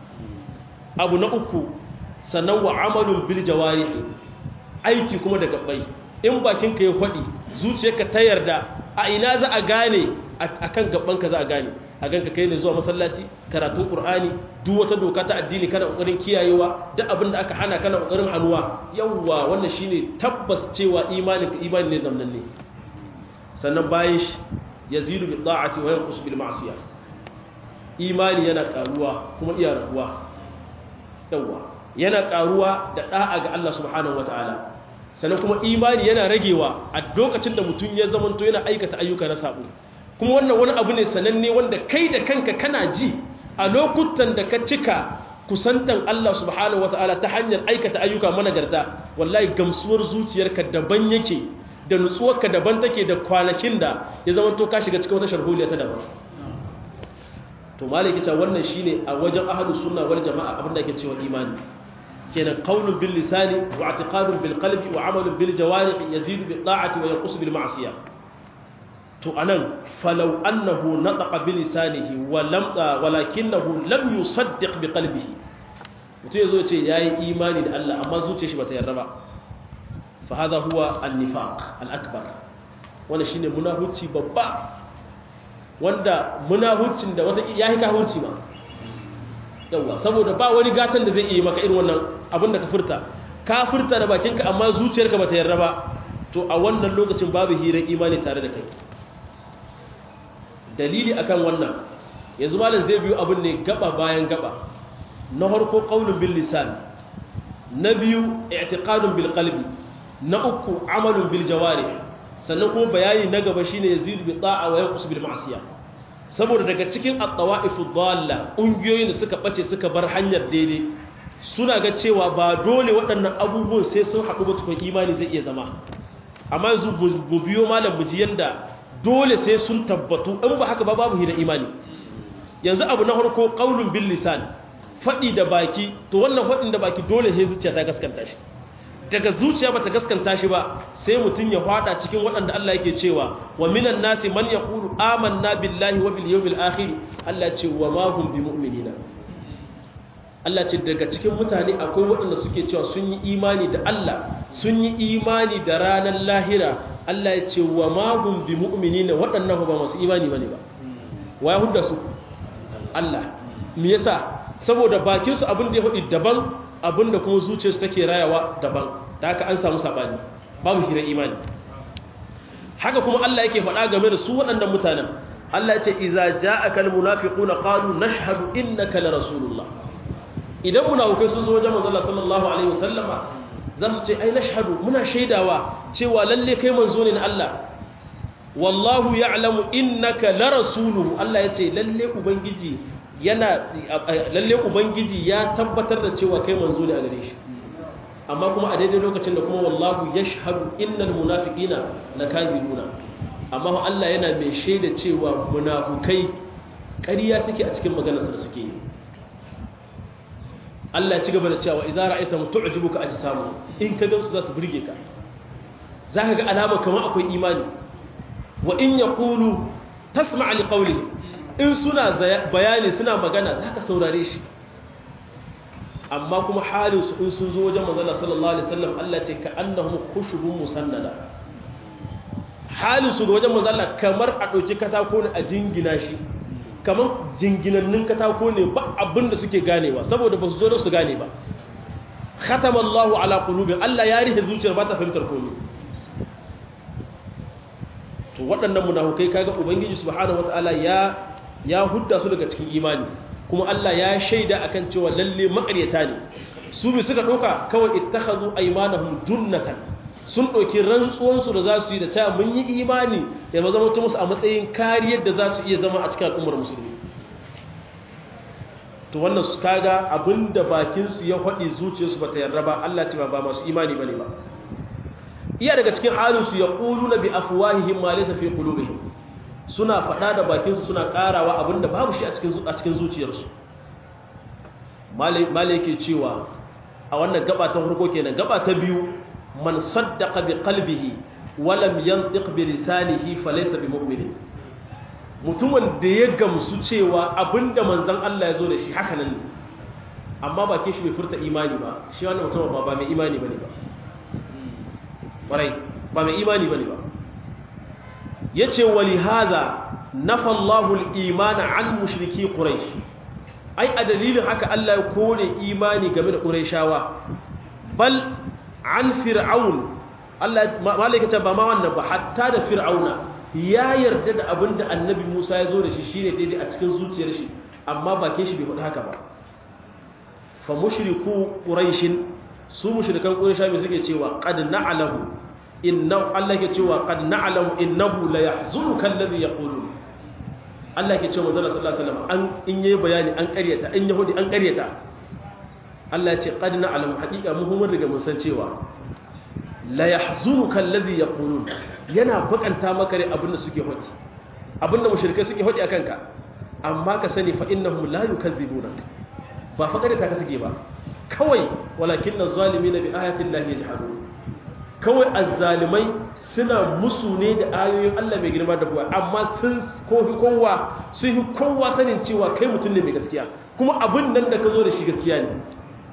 abu na uku sannan wa amalun bil jawarihi aiki kuma da gabbai in bakinka ya faɗi zuciyarka ta yarda a ina za a gane akan gabbanka za a gane a ganka kai ne zuwa masallaci karatun qur'ani duk wata doka ta addini kana kokarin kiyayewa duk abin da aka hana kana kokarin hannuwa yawwa wannan shine tabbas cewa imanin ka imani ne zamnan ne sannan bayan shi yazidu bi ta'ati wa yanqus bil ma'siyah imani yana karuwa kuma iya rabuwa yawwa yana karuwa da da'a ga Allah subhanahu wataala sannan kuma imani yana ragewa a lokacin da mutum ya zamanto yana aikata ayyuka na sabo kuma wannan wani abu ne sananne wanda kai da kanka kana ji a lokutan da ka cika kusantan Allah subhanahu wataala ta hanyar aikata ayyuka managarta wallahi gamsuwar zuciyarka daban yake da nutsuwarka daban take da kwanakin da ya zama to ka shiga cikin wata sharholiya ta daban to malaki ta wannan shine a wajen ahlus sunna wal jamaa abin da yake cewa imani kenan qaulun bil lisani wa i'tiqadun bil qalbi wa amalun bil jawarih yazidu bi ta'ati wa yanqusu bil ma'siyah to anan falau annahu nataqa bi lisanihi wa lam walakinahu lam yusaddiq bi qalbihi mutum yazo ya ce yayi imani da Allah amma zuciyar shi bata yarda ba fa hadha huwa an-nifaq al-akbar wannan shine munafici babba wanda munaficin da wata yayi kafirci ma yawa saboda ba wani gatan da zai yi maka irin wannan abinda ka furta ka furta da bakinka amma zuciyarka bata yarda ba to a wannan lokacin babu hirar imani tare da kai dalili akan wannan yanzu malam zai biyu abin ne gaba bayan gaba na harko qaulun bil lisan na biyu i'tiqadun bil qalbi na uku amalun bil jawari sannan kuma bayani na gaba shine yazidu bi ta'a wa yanqus bil ma'siyah saboda daga cikin at-tawa'ifu dalla ungiyoyin da suka bace suka bar hanyar daidai suna ga cewa ba dole waɗannan abubuwan sai sun haɗu ba tukun imani zai iya zama amma yanzu bu biyo malam mu ji yanda dole sai sun tabbatu in ba haka ba babu hira imani yanzu abu na harko qaulun bil lisan fadi da baki to wannan fadin da baki dole sai zuciya ta gaskanta shi daga zuciya bata gaskanta shi ba sai mutun ya fada cikin waɗanda Allah yake cewa wa minan nasi man yaqulu amanna billahi wa bil yawmil akhir Allah ce wa ma hum bimu'minina Allah ce daga cikin mutane akwai waɗanda suke cewa sun yi imani da Allah sun yi imani da ranar lahira Allah ya ce wa magun bi mu'minina waɗannan ba masu imani bane ba wa yahudda su Allah me yasa saboda bakin su abin da ya hudi daban abin da kuma zuciyarsu take rayawa daban da haka an samu sabani babu hirar imani haka kuma Allah yake faɗa game da su waɗannan mutanen Allah ya ce idza ja'aka almunafiquna qalu nashhadu innaka la rasulullah idan munafikai sun zo wajen manzon sallallahu alaihi wasallama za su ce ai nashhadu muna shaidawa cewa lalle kai manzo ne na Allah wallahu ya'lamu innaka la rasuluhu Allah yace lalle ubangiji yana lalle ubangiji ya tabbatar da cewa kai manzo ne a gare shi amma kuma a daidai lokacin da kuma wallahu yashhadu innal munafiqina lakazibuna amma Allah yana mai shaida cewa munafukai ƙarya suke a cikin maganarsa da suke yi Allah ya ci gaba da cewa idza ra'aita tu'jibuka ajsamu in ka gansu za su burge ka zaka ga alama kamar akwai imani wa in yaqulu tasma' li qawlihi in suna bayani suna magana zaka saurare shi amma kuma halin su in sun zo wajen manzon sallallahu alaihi wasallam Allah ce ka annahum khushubun musannada halin su ga wajen manzon kamar a dauki katako ne a jingina shi kamar jinginannin katako ne ba abin da suke ganewa saboda ba su zo da su gane ba khatamallahu ala qulubin Allah ya rihe zuciyar ba ta fahimtar komai to waɗannan munafukai kaga ubangiji subhanahu wataala ya ya hudda su daga cikin imani kuma Allah ya shaida akan cewa lalle makaryata ne su bi suka doka kawai ittakhadhu aymanahum junnatan sun ɗauki rantsuwansu da za su yi da cewa mun yi imani ya zama musu a matsayin kariyar da za su iya zama a cikin al'ummar musulmi to wannan su kaga abinda bakinsu ya faɗi zuciyarsu ba ta yarda ba Allah ce ba ba masu imani ba ne ba iya daga cikin halinsu ya ƙulu na bi afuwahihim ma laysa fi qulubihim suna faɗa da bakinsu suna ƙarawa abinda babu shi a cikin a cikin zuciyarsu malai yake cewa a wannan gaba ta farko kenan gaba ta biyu man saddaqa bi qalbihi wa lam yantiq bi lisanihi falaysa bi mu'min mutumin da ya gamsu cewa abinda manzon Allah ya zo da shi haka nan ne amma ba ke shi bai furta imani ba shi wannan mutum ba ba mai imani bane ba warai ba mai imani bane ba yace wali hadha nafa Allahu al-iman an mushriki quraish ai a dalilin haka Allah ya kore imani game da quraishawa bal an fir'aun Allah malaka ce ba ma wannan ba hatta da fir'auna ya yarda da abin da annabi Musa ya zo da shi shine daidai a cikin zuciyar shi amma bakin shi bai faɗi haka ba fa mushriku quraish su mushrikan quraish me suke cewa qad na'lamu innahu Allah ke cewa qad na'lamu innahu la yahzunuka alladhi yaqulun Allah ke cewa manzo sallallahu alaihi wasallam an in yayi bayani an ƙaryata in yahudi an ƙaryata Allah ce qad na'lamu haqiqa mu mun riga mun san cewa la yahzunuka alladhi yaqulun yana bakanta maka rai abinda suke hodi abinda mushrikai suke hodi akan ka amma ka sani fa innahum la yukadzibunak ba fa kada ka suke ba kawai walakin az-zalimin bi ayati llahi yajhadun kawai az-zalimai suna musu ne da ayoyin Allah mai girma da buwa amma sun kofi kowa sun yi kowa sanin cewa kai mutum ne mai gaskiya kuma abin nan da ka zo da shi gaskiya ne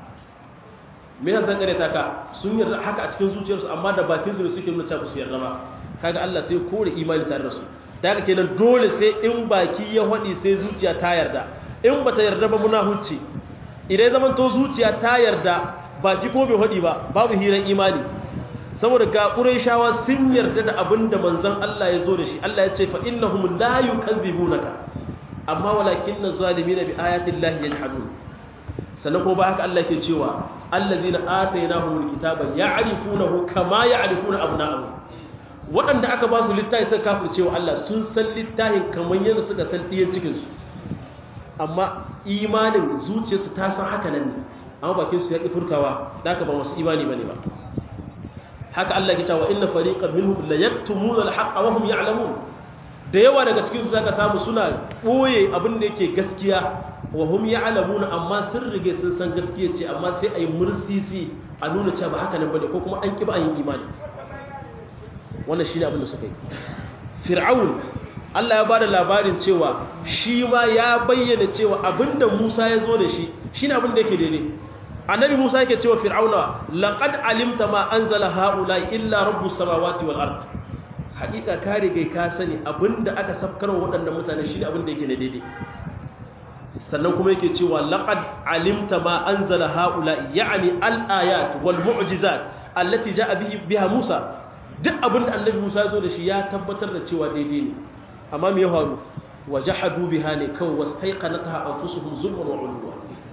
me yasa kare ta ka sun yarda haka a cikin zuciyarsu amma da bakin su suke nuna cewa su yarda ba kaga Allah sai kore imani tare da su da haka kenan dole sai in baki ya hadi sai zuciya ta yarda in bata yarda ba muna hucci idan zaman to zuciya ta yarda baki ko bai hadi ba babu hiran imani saboda ga quraishawa sun yarda da abin da manzon Allah ya zo da shi Allah ya ce fa innahum la yukadzibunaka amma walakinna zalimina bi ayati llahi yajhadun sannan ko ba haka Allah ke cewa allazina atainahumul kitaba ya'rifunahu kama ya'rifuna abna'ahum waɗanda aka ba su littafi suka kafircewa Allah sun san littafin kamar yadda suka san ɗiyan cikin su amma imanin zuciyarsu ta san haka nan ne amma bakin su ya ƙi furtawa da aka ba masu imani bane ba haka Allah ke cewa inna fariqan minhum la yaktumuna al-haqqa wa hum ya'lamun da yawa daga cikin su zaka samu suna boye abin da yake gaskiya wa hum ya'lamuna amma sun rige sun san gaskiya ce amma sai ayi mursisi a nuna cewa ba haka nan bane ko kuma an kiba an yi imani wannan shine abin da suka yi fir'aun Allah ya bada labarin cewa shi ma ya bayyana cewa abinda Musa ya zo da shi shine abin da yake daidai annabi Musa yake cewa fir'auna laqad alimta ma anzala haula illa rabbus samawati wal ard hakika ka riga ka sani abinda aka safkar wa waɗannan mutane shine abinda yake na daidai sannan kuma yake cewa laqad alimta ma anzala haula ya'ni al-ayat wal mu'jizat allati ja'a bihi biha Musa duk abinda annabi Musa ya zo da shi ya tabbatar da cewa daidai ne amma me ya faru wajahadu biha ne kawai wastaiqanataha anfusuhum zulman wa 'ulwa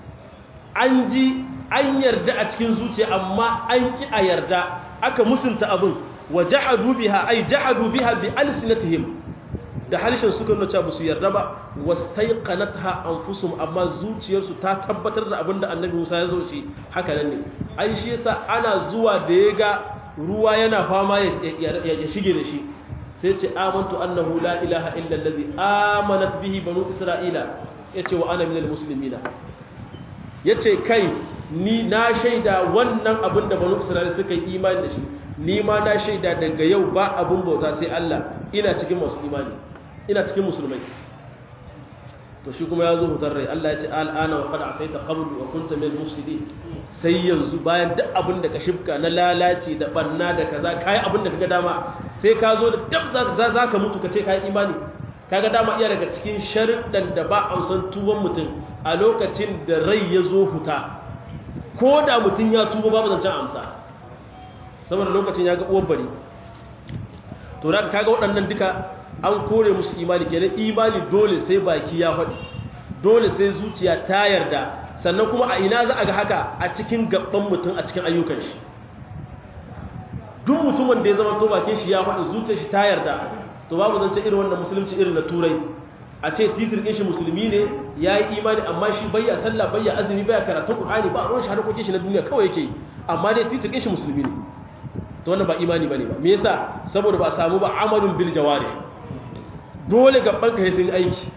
an ji an yarda a cikin zuciya amma an ki a yarda aka musunta abin wa jahadu biha ay jahadu biha bi alsinatihim da halishin suka nuna cewa su yarda ba wastaiqanatha anfusum amma zuciyarsu ta tabbatar da abinda annabi Musa ya zo shi haka nan ne ai shi yasa ana zuwa da ya ga ruwa yana fama ya shige da shi sai ce amantu annahu la ilaha illa allazi amanat bihi banu isra'ila yace wa ana minal muslimina yace kai ni na shaida wannan abin da banu isra'ila suka yi imani da shi ni ma na shaida daga yau ba abin bauta sai Allah ina cikin masu imani ina cikin musulmai to shi kuma ya zo hutar rai Allah ya ce al'ana wa qad asaita qablu wa kunta min mufsidin sai yanzu bayan duk abin da ka shifka na lalaci da banna da kaza kai abin da kaga dama sai ka zo da dab za ka mutu ka ce kai imani kaga dama iya daga cikin sharuɗan da ba a san tuban mutum a lokacin da rai ya zo huta ko da mutum ya tuba babu zancen amsa saboda lokacin ya ga uwan bari to da kaga waɗannan duka an kore musu imani kenan imani dole sai baki ya faɗi dole sai zuciya ta yarda sannan kuma a ina za a ga haka a cikin gaban mutum a cikin ayyukan shi duk mutumin da ya zama to bakin shi ya faɗi zuciyar shi ta yarda to babu zance irin wannan musulunci irin na turai a ce titir ɗin shi musulmi ne ya yi imani amma shi bayya sallah bayya azumi bayya karatun ƙur'ani ba a ruwan shi harkokin shi na duniya kawai yake yi amma dai titir ɗin shi musulmi ne to wannan ba imani bane ba me yasa saboda ba a samu ba amalun bil jawari dole gaban ka sun aiki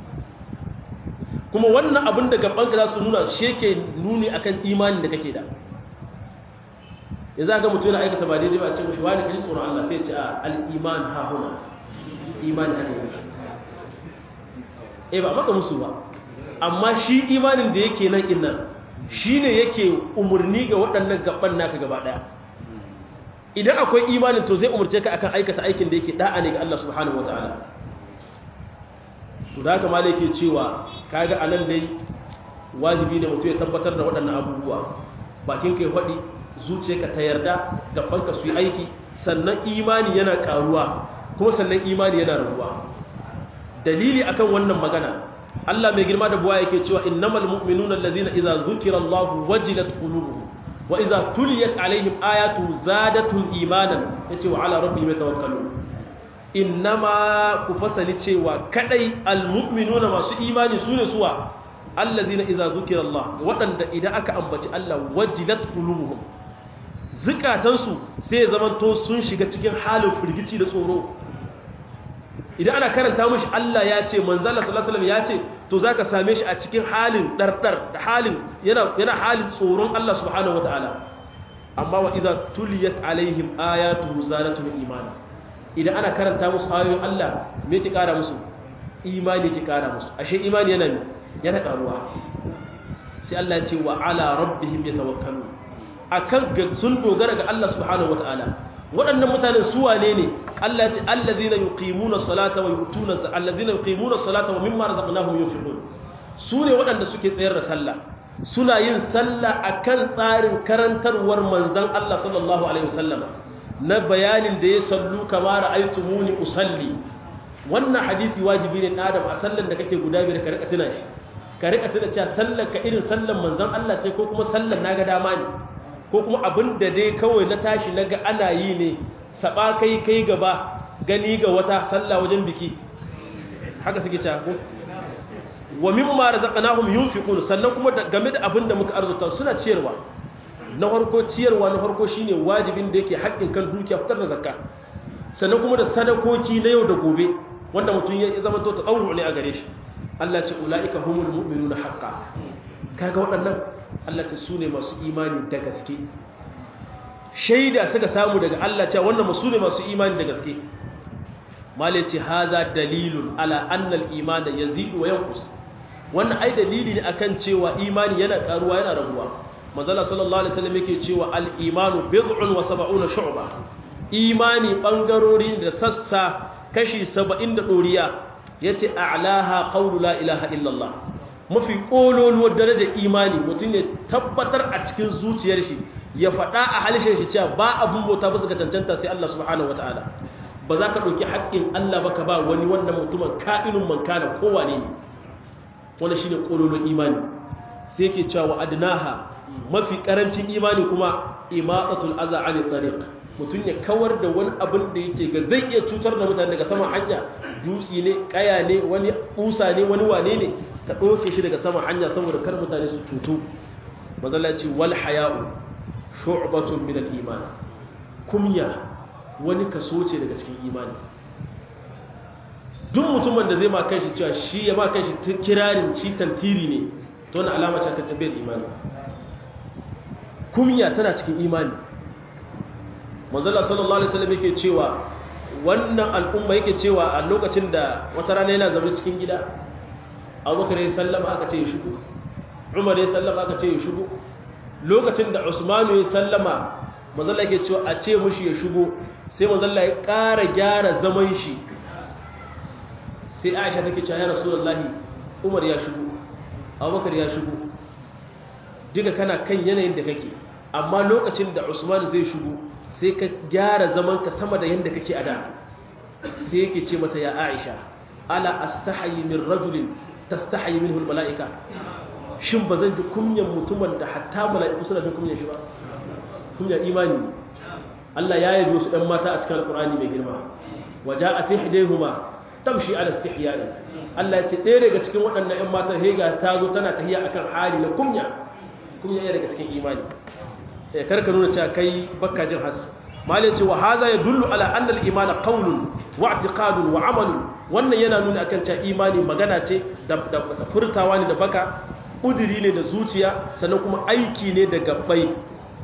kuma wannan abin da gaban ka za su nuna shi yake nuni akan imanin da kake da ya za ga mutum yana aikata ba daidai ba a ce mashi wani kaji tsoron Allah sai ce a al-iman ha huna imani haka yake eh ba maka musu ba amma shi imanin da yake nan innan shine yake umurni ga waɗannan gaban naka gaba daya idan akwai imanin to zai umurce ka akan aikata aikin da yake da'a ne ga Allah subhanahu wataala to da haka malai ke cewa kaga anan dai wajibi ne mutum ya tabbatar da waɗannan abubuwa bakin kai faɗi zuciyarka ta yarda gabanka su yi aiki sannan imani yana karuwa kuma sannan imani yana rabuwa dalili akan wannan magana Allah mai girma da buwa yake cewa innamal mu'minuna allazina idza zukira Allahu wajilat qulubuhum wa idza tuliyat alaihim ayatu zadatul imanan yace wa ala rabbihim yatawakkalun innama ku fasali cewa kadai almu'minuna masu imani sune suwa allazina idza zukira Allah wadanda idan aka ambaci Allah wajilat qulubuhum zukatansu sai zamanto sun shiga cikin halin firgici da tsoro idan ana karanta mishi Allah ya ce manzala sallallahu alaihi wasallam ya ce to zaka same shi a cikin halin dardar da halin yana yana halin tsoron Allah subhanahu wataala amma wa idza tuliyat alaihim ayatu zalatul iman idan ana karanta musu ayoyin Allah me yake kara musu imani yake kara musu ashe imani yana yana karuwa sai Allah ya ce wa ala rabbihim yatawakkalun akan sun dogara ga Allah subhanahu wataala waɗannan mutanen su wane ne Allah ya ce allazina yuqimuna salata wa yutuna allazina yuqimuna salata wa mimma razaqnahum yunfiqun su ne waɗanda suke tsayar da sallah suna yin sallah akan tsarin karantarwar manzon Allah sallallahu alaihi wasallam na bayanin da ya sallu kama ra'aytumuni usalli wannan hadisi wajibi ne adam a sallan da kake guda biyar ka rika tuna shi ka rika tuna cewa sallar ka irin sallan manzon Allah ce ko kuma sallan naga dama ne ko kuma abin da dai kawai na tashi na ga ana yi ne saba kai kai gaba gani ga wata sallah wajen biki haka suke cewa ko wa mimma razaqnahum yunfiqun sannan kuma game da abin da muka arzuta suna ciyarwa na farko ciyarwa na farko shine wajibin da yake haƙƙin kan dukiya fitar da zakka sannan kuma da sadakoki na yau da gobe wanda mutum ya zama to tsawo ne a gare shi Allah ce ulaika humul mu'minuna haqqan kaga waɗannan Allah ce su ne masu imani da gaske shaida suka samu daga Allah cewa wannan su ne masu imani da gaske malai ce haza dalilun ala annal iman da yazidu wa yanqus wannan ai dalili ne akan cewa imani yana karuwa yana raguwa manzala sallallahu alaihi wasallam yake cewa al imanu bid'un wa sab'una shu'ba imani bangarori da sassa kashi 70 da doriya yace a'laha qawlu la ilaha illallah mafi ƙololuwar darajar imani mutum ne tabbatar a cikin zuciyar shi ya faɗa a halishin shi cewa ba abin bauta ba su ga cancanta sai Allah subhanahu wa ta'ala ba za ka ɗauki haƙƙin Allah ba ka ba wani wannan mutumin ka'inun mankana kowane ne wani shi ne ƙololuwar imani sai ke cewa wa adnaha mafi ƙarancin imani kuma imatsatul aza ani tariq mutum ya kawar da wani abin da yake ga zai iya cutar da mutane daga saman hanya dutse ne kaya ne wani kusa ne wani wane ne ka ɗauke shi daga saman hanya saboda kar mutane su cutu mazallaci wal haya'u shu'batun min al-iman kumya wani kaso ce daga cikin imani duk mutumin da zai ma kanshi cewa shi ya ma kanshi kirarin ci tantiri ne to wannan alama ce ta tabbiyar imani kumya tana cikin imani manzala sallallahu alaihi wasallam yake cewa wannan al'umma yake cewa a lokacin da wata rana yana zaune cikin gida abubakar ya sallama aka ce ya shigo umar ya sallama aka ce ya shigo lokacin da usmanu ya sallama manzala yake cewa a ce mushi ya shigo sai manzala ya ƙara gyara zaman shi sai aisha take cewa ya rasulullahi umar ya shigo abubakar ya shigo duka kana kan yanayin da kake amma lokacin da usman zai shigo sai ka gyara zamanka sama da yadda kake a da sai yake ce mata ya aisha ala astahayi min rajulin tastahayi minhu almalaika shin ba zan ji kunyan mutumin da hatta mala'iku suna jin kunyan shi ba kunyan imani Allah ya yi wasu ɗan mata a cikin alƙur'ani mai girma waja a fi hidaihuma tamshi ala istihya'i Allah ya ce ɗaya daga cikin waɗannan ‘yan matan hega ta zo tana tahiya akan hali na kunya kunya ya daga cikin imani ya karka nuna cewa kai bakka jin hasu malai ce wa haza ya dullu ala annal imana qawlun wa i'tiqadun wa amalun wannan yana nuna akan cewa imani magana ce da furtawa ne da baka kudiri ne da zuciya sannan kuma aiki ne da gabbai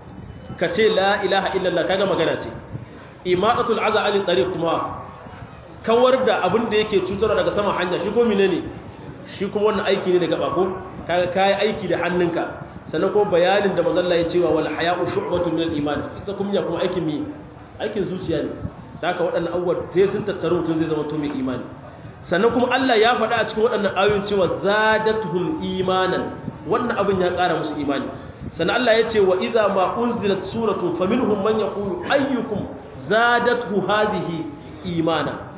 ka ce la ilaha illallah kaga magana ce imatatul aza ali tariq kuma kawar da abin da yake cutarwa daga sama hanya shi ko ne shi kuma wannan aiki ne daga bako kaga kai aiki da hannunka sannan kuma bayanin da manzon Allah ya cewa wal haya'u shu'batun min al-iman ita kuma ya kuma aikin mi aikin zuciya ne da haka waɗannan abubuwa sai sun tattaru mutum zai zama to mai imani sannan kuma Allah ya faɗa a cikin waɗannan ayoyin cewa zadatuhum imanan wannan abin ya ƙara musu imani sannan Allah ya ce wa idza ma unzilat suratun faminhum man yaqulu ayyukum zadatuhu hadhihi imana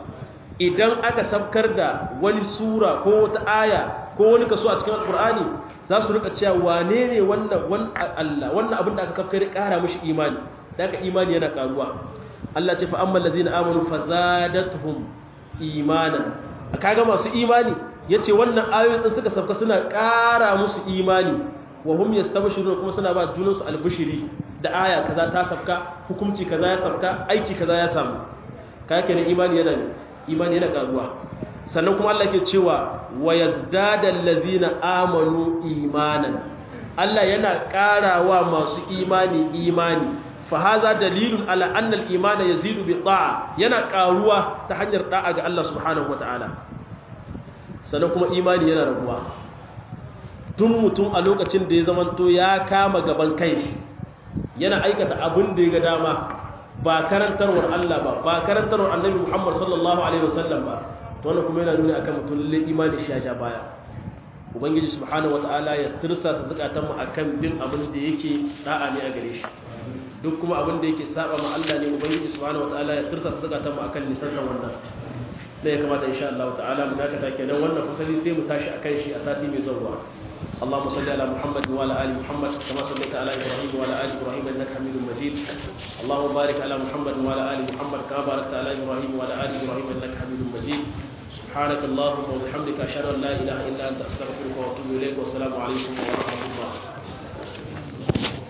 idan aka sabkar da wani sura ko wata aya ko wani kaso a cikin alkur'ani za su rika cewa wane ne wannan wannan Allah wannan abin da aka sabkar ya kara mishi imani da aka imani yana karuwa Allah ce fa ammal ladina amanu fazadatuhum imanan kaga masu imani yace wannan ayoyin din suka sabka suna kara musu imani wa hum yastabshirun kuma suna ba junansu albishiri da aya kaza ta sabka hukunci kaza ya sabka aiki kaza ya samu kake ne imani yana ne imani yana karuwa sannan kuma Allah ke cewa wa yazdada allazina amanu imanan Allah yana karawa masu imani imani fa haza dalilun ala anna al-iman yazidu bi ta'a yana karuwa ta hanyar da'a ga Allah subhanahu wataala sannan kuma imani yana raguwa tun mutum a lokacin da ya zamanto ya kama gaban kanshi yana aikata abin da ya ga dama ba karantarwar Allah ba ba karantarwar annabi Muhammad sallallahu alaihi wasallam ba to wannan kuma yana nuna akan mutum lalle imani shi ya ja baya ubangiji subhanahu wataala ya tirsa su zakatan mu akan bin abin da yake da'a ne a gare shi duk kuma abin da yake saba ma Allah ne ubangiji subhanahu wataala ya tirsa su zakatan mu akan nisantan wannan da ya kamata insha Allah ta'ala mu dakata kenan wannan fasali sai mu tashi akan shi a sati mai zuwa اللهم صل على محمد وعلى ال محمد كما صليت على ابراهيم وعلى ال ابراهيم انك حميد مجيد اللهم بارك على محمد وعلى ال محمد كما باركت على ابراهيم وعلى ال ابراهيم انك حميد مجيد سبحانك اللهم وبحمدك اشهد ان لا اله الا انت استغفرك واتوب اليك والسلام عليكم ورحمه الله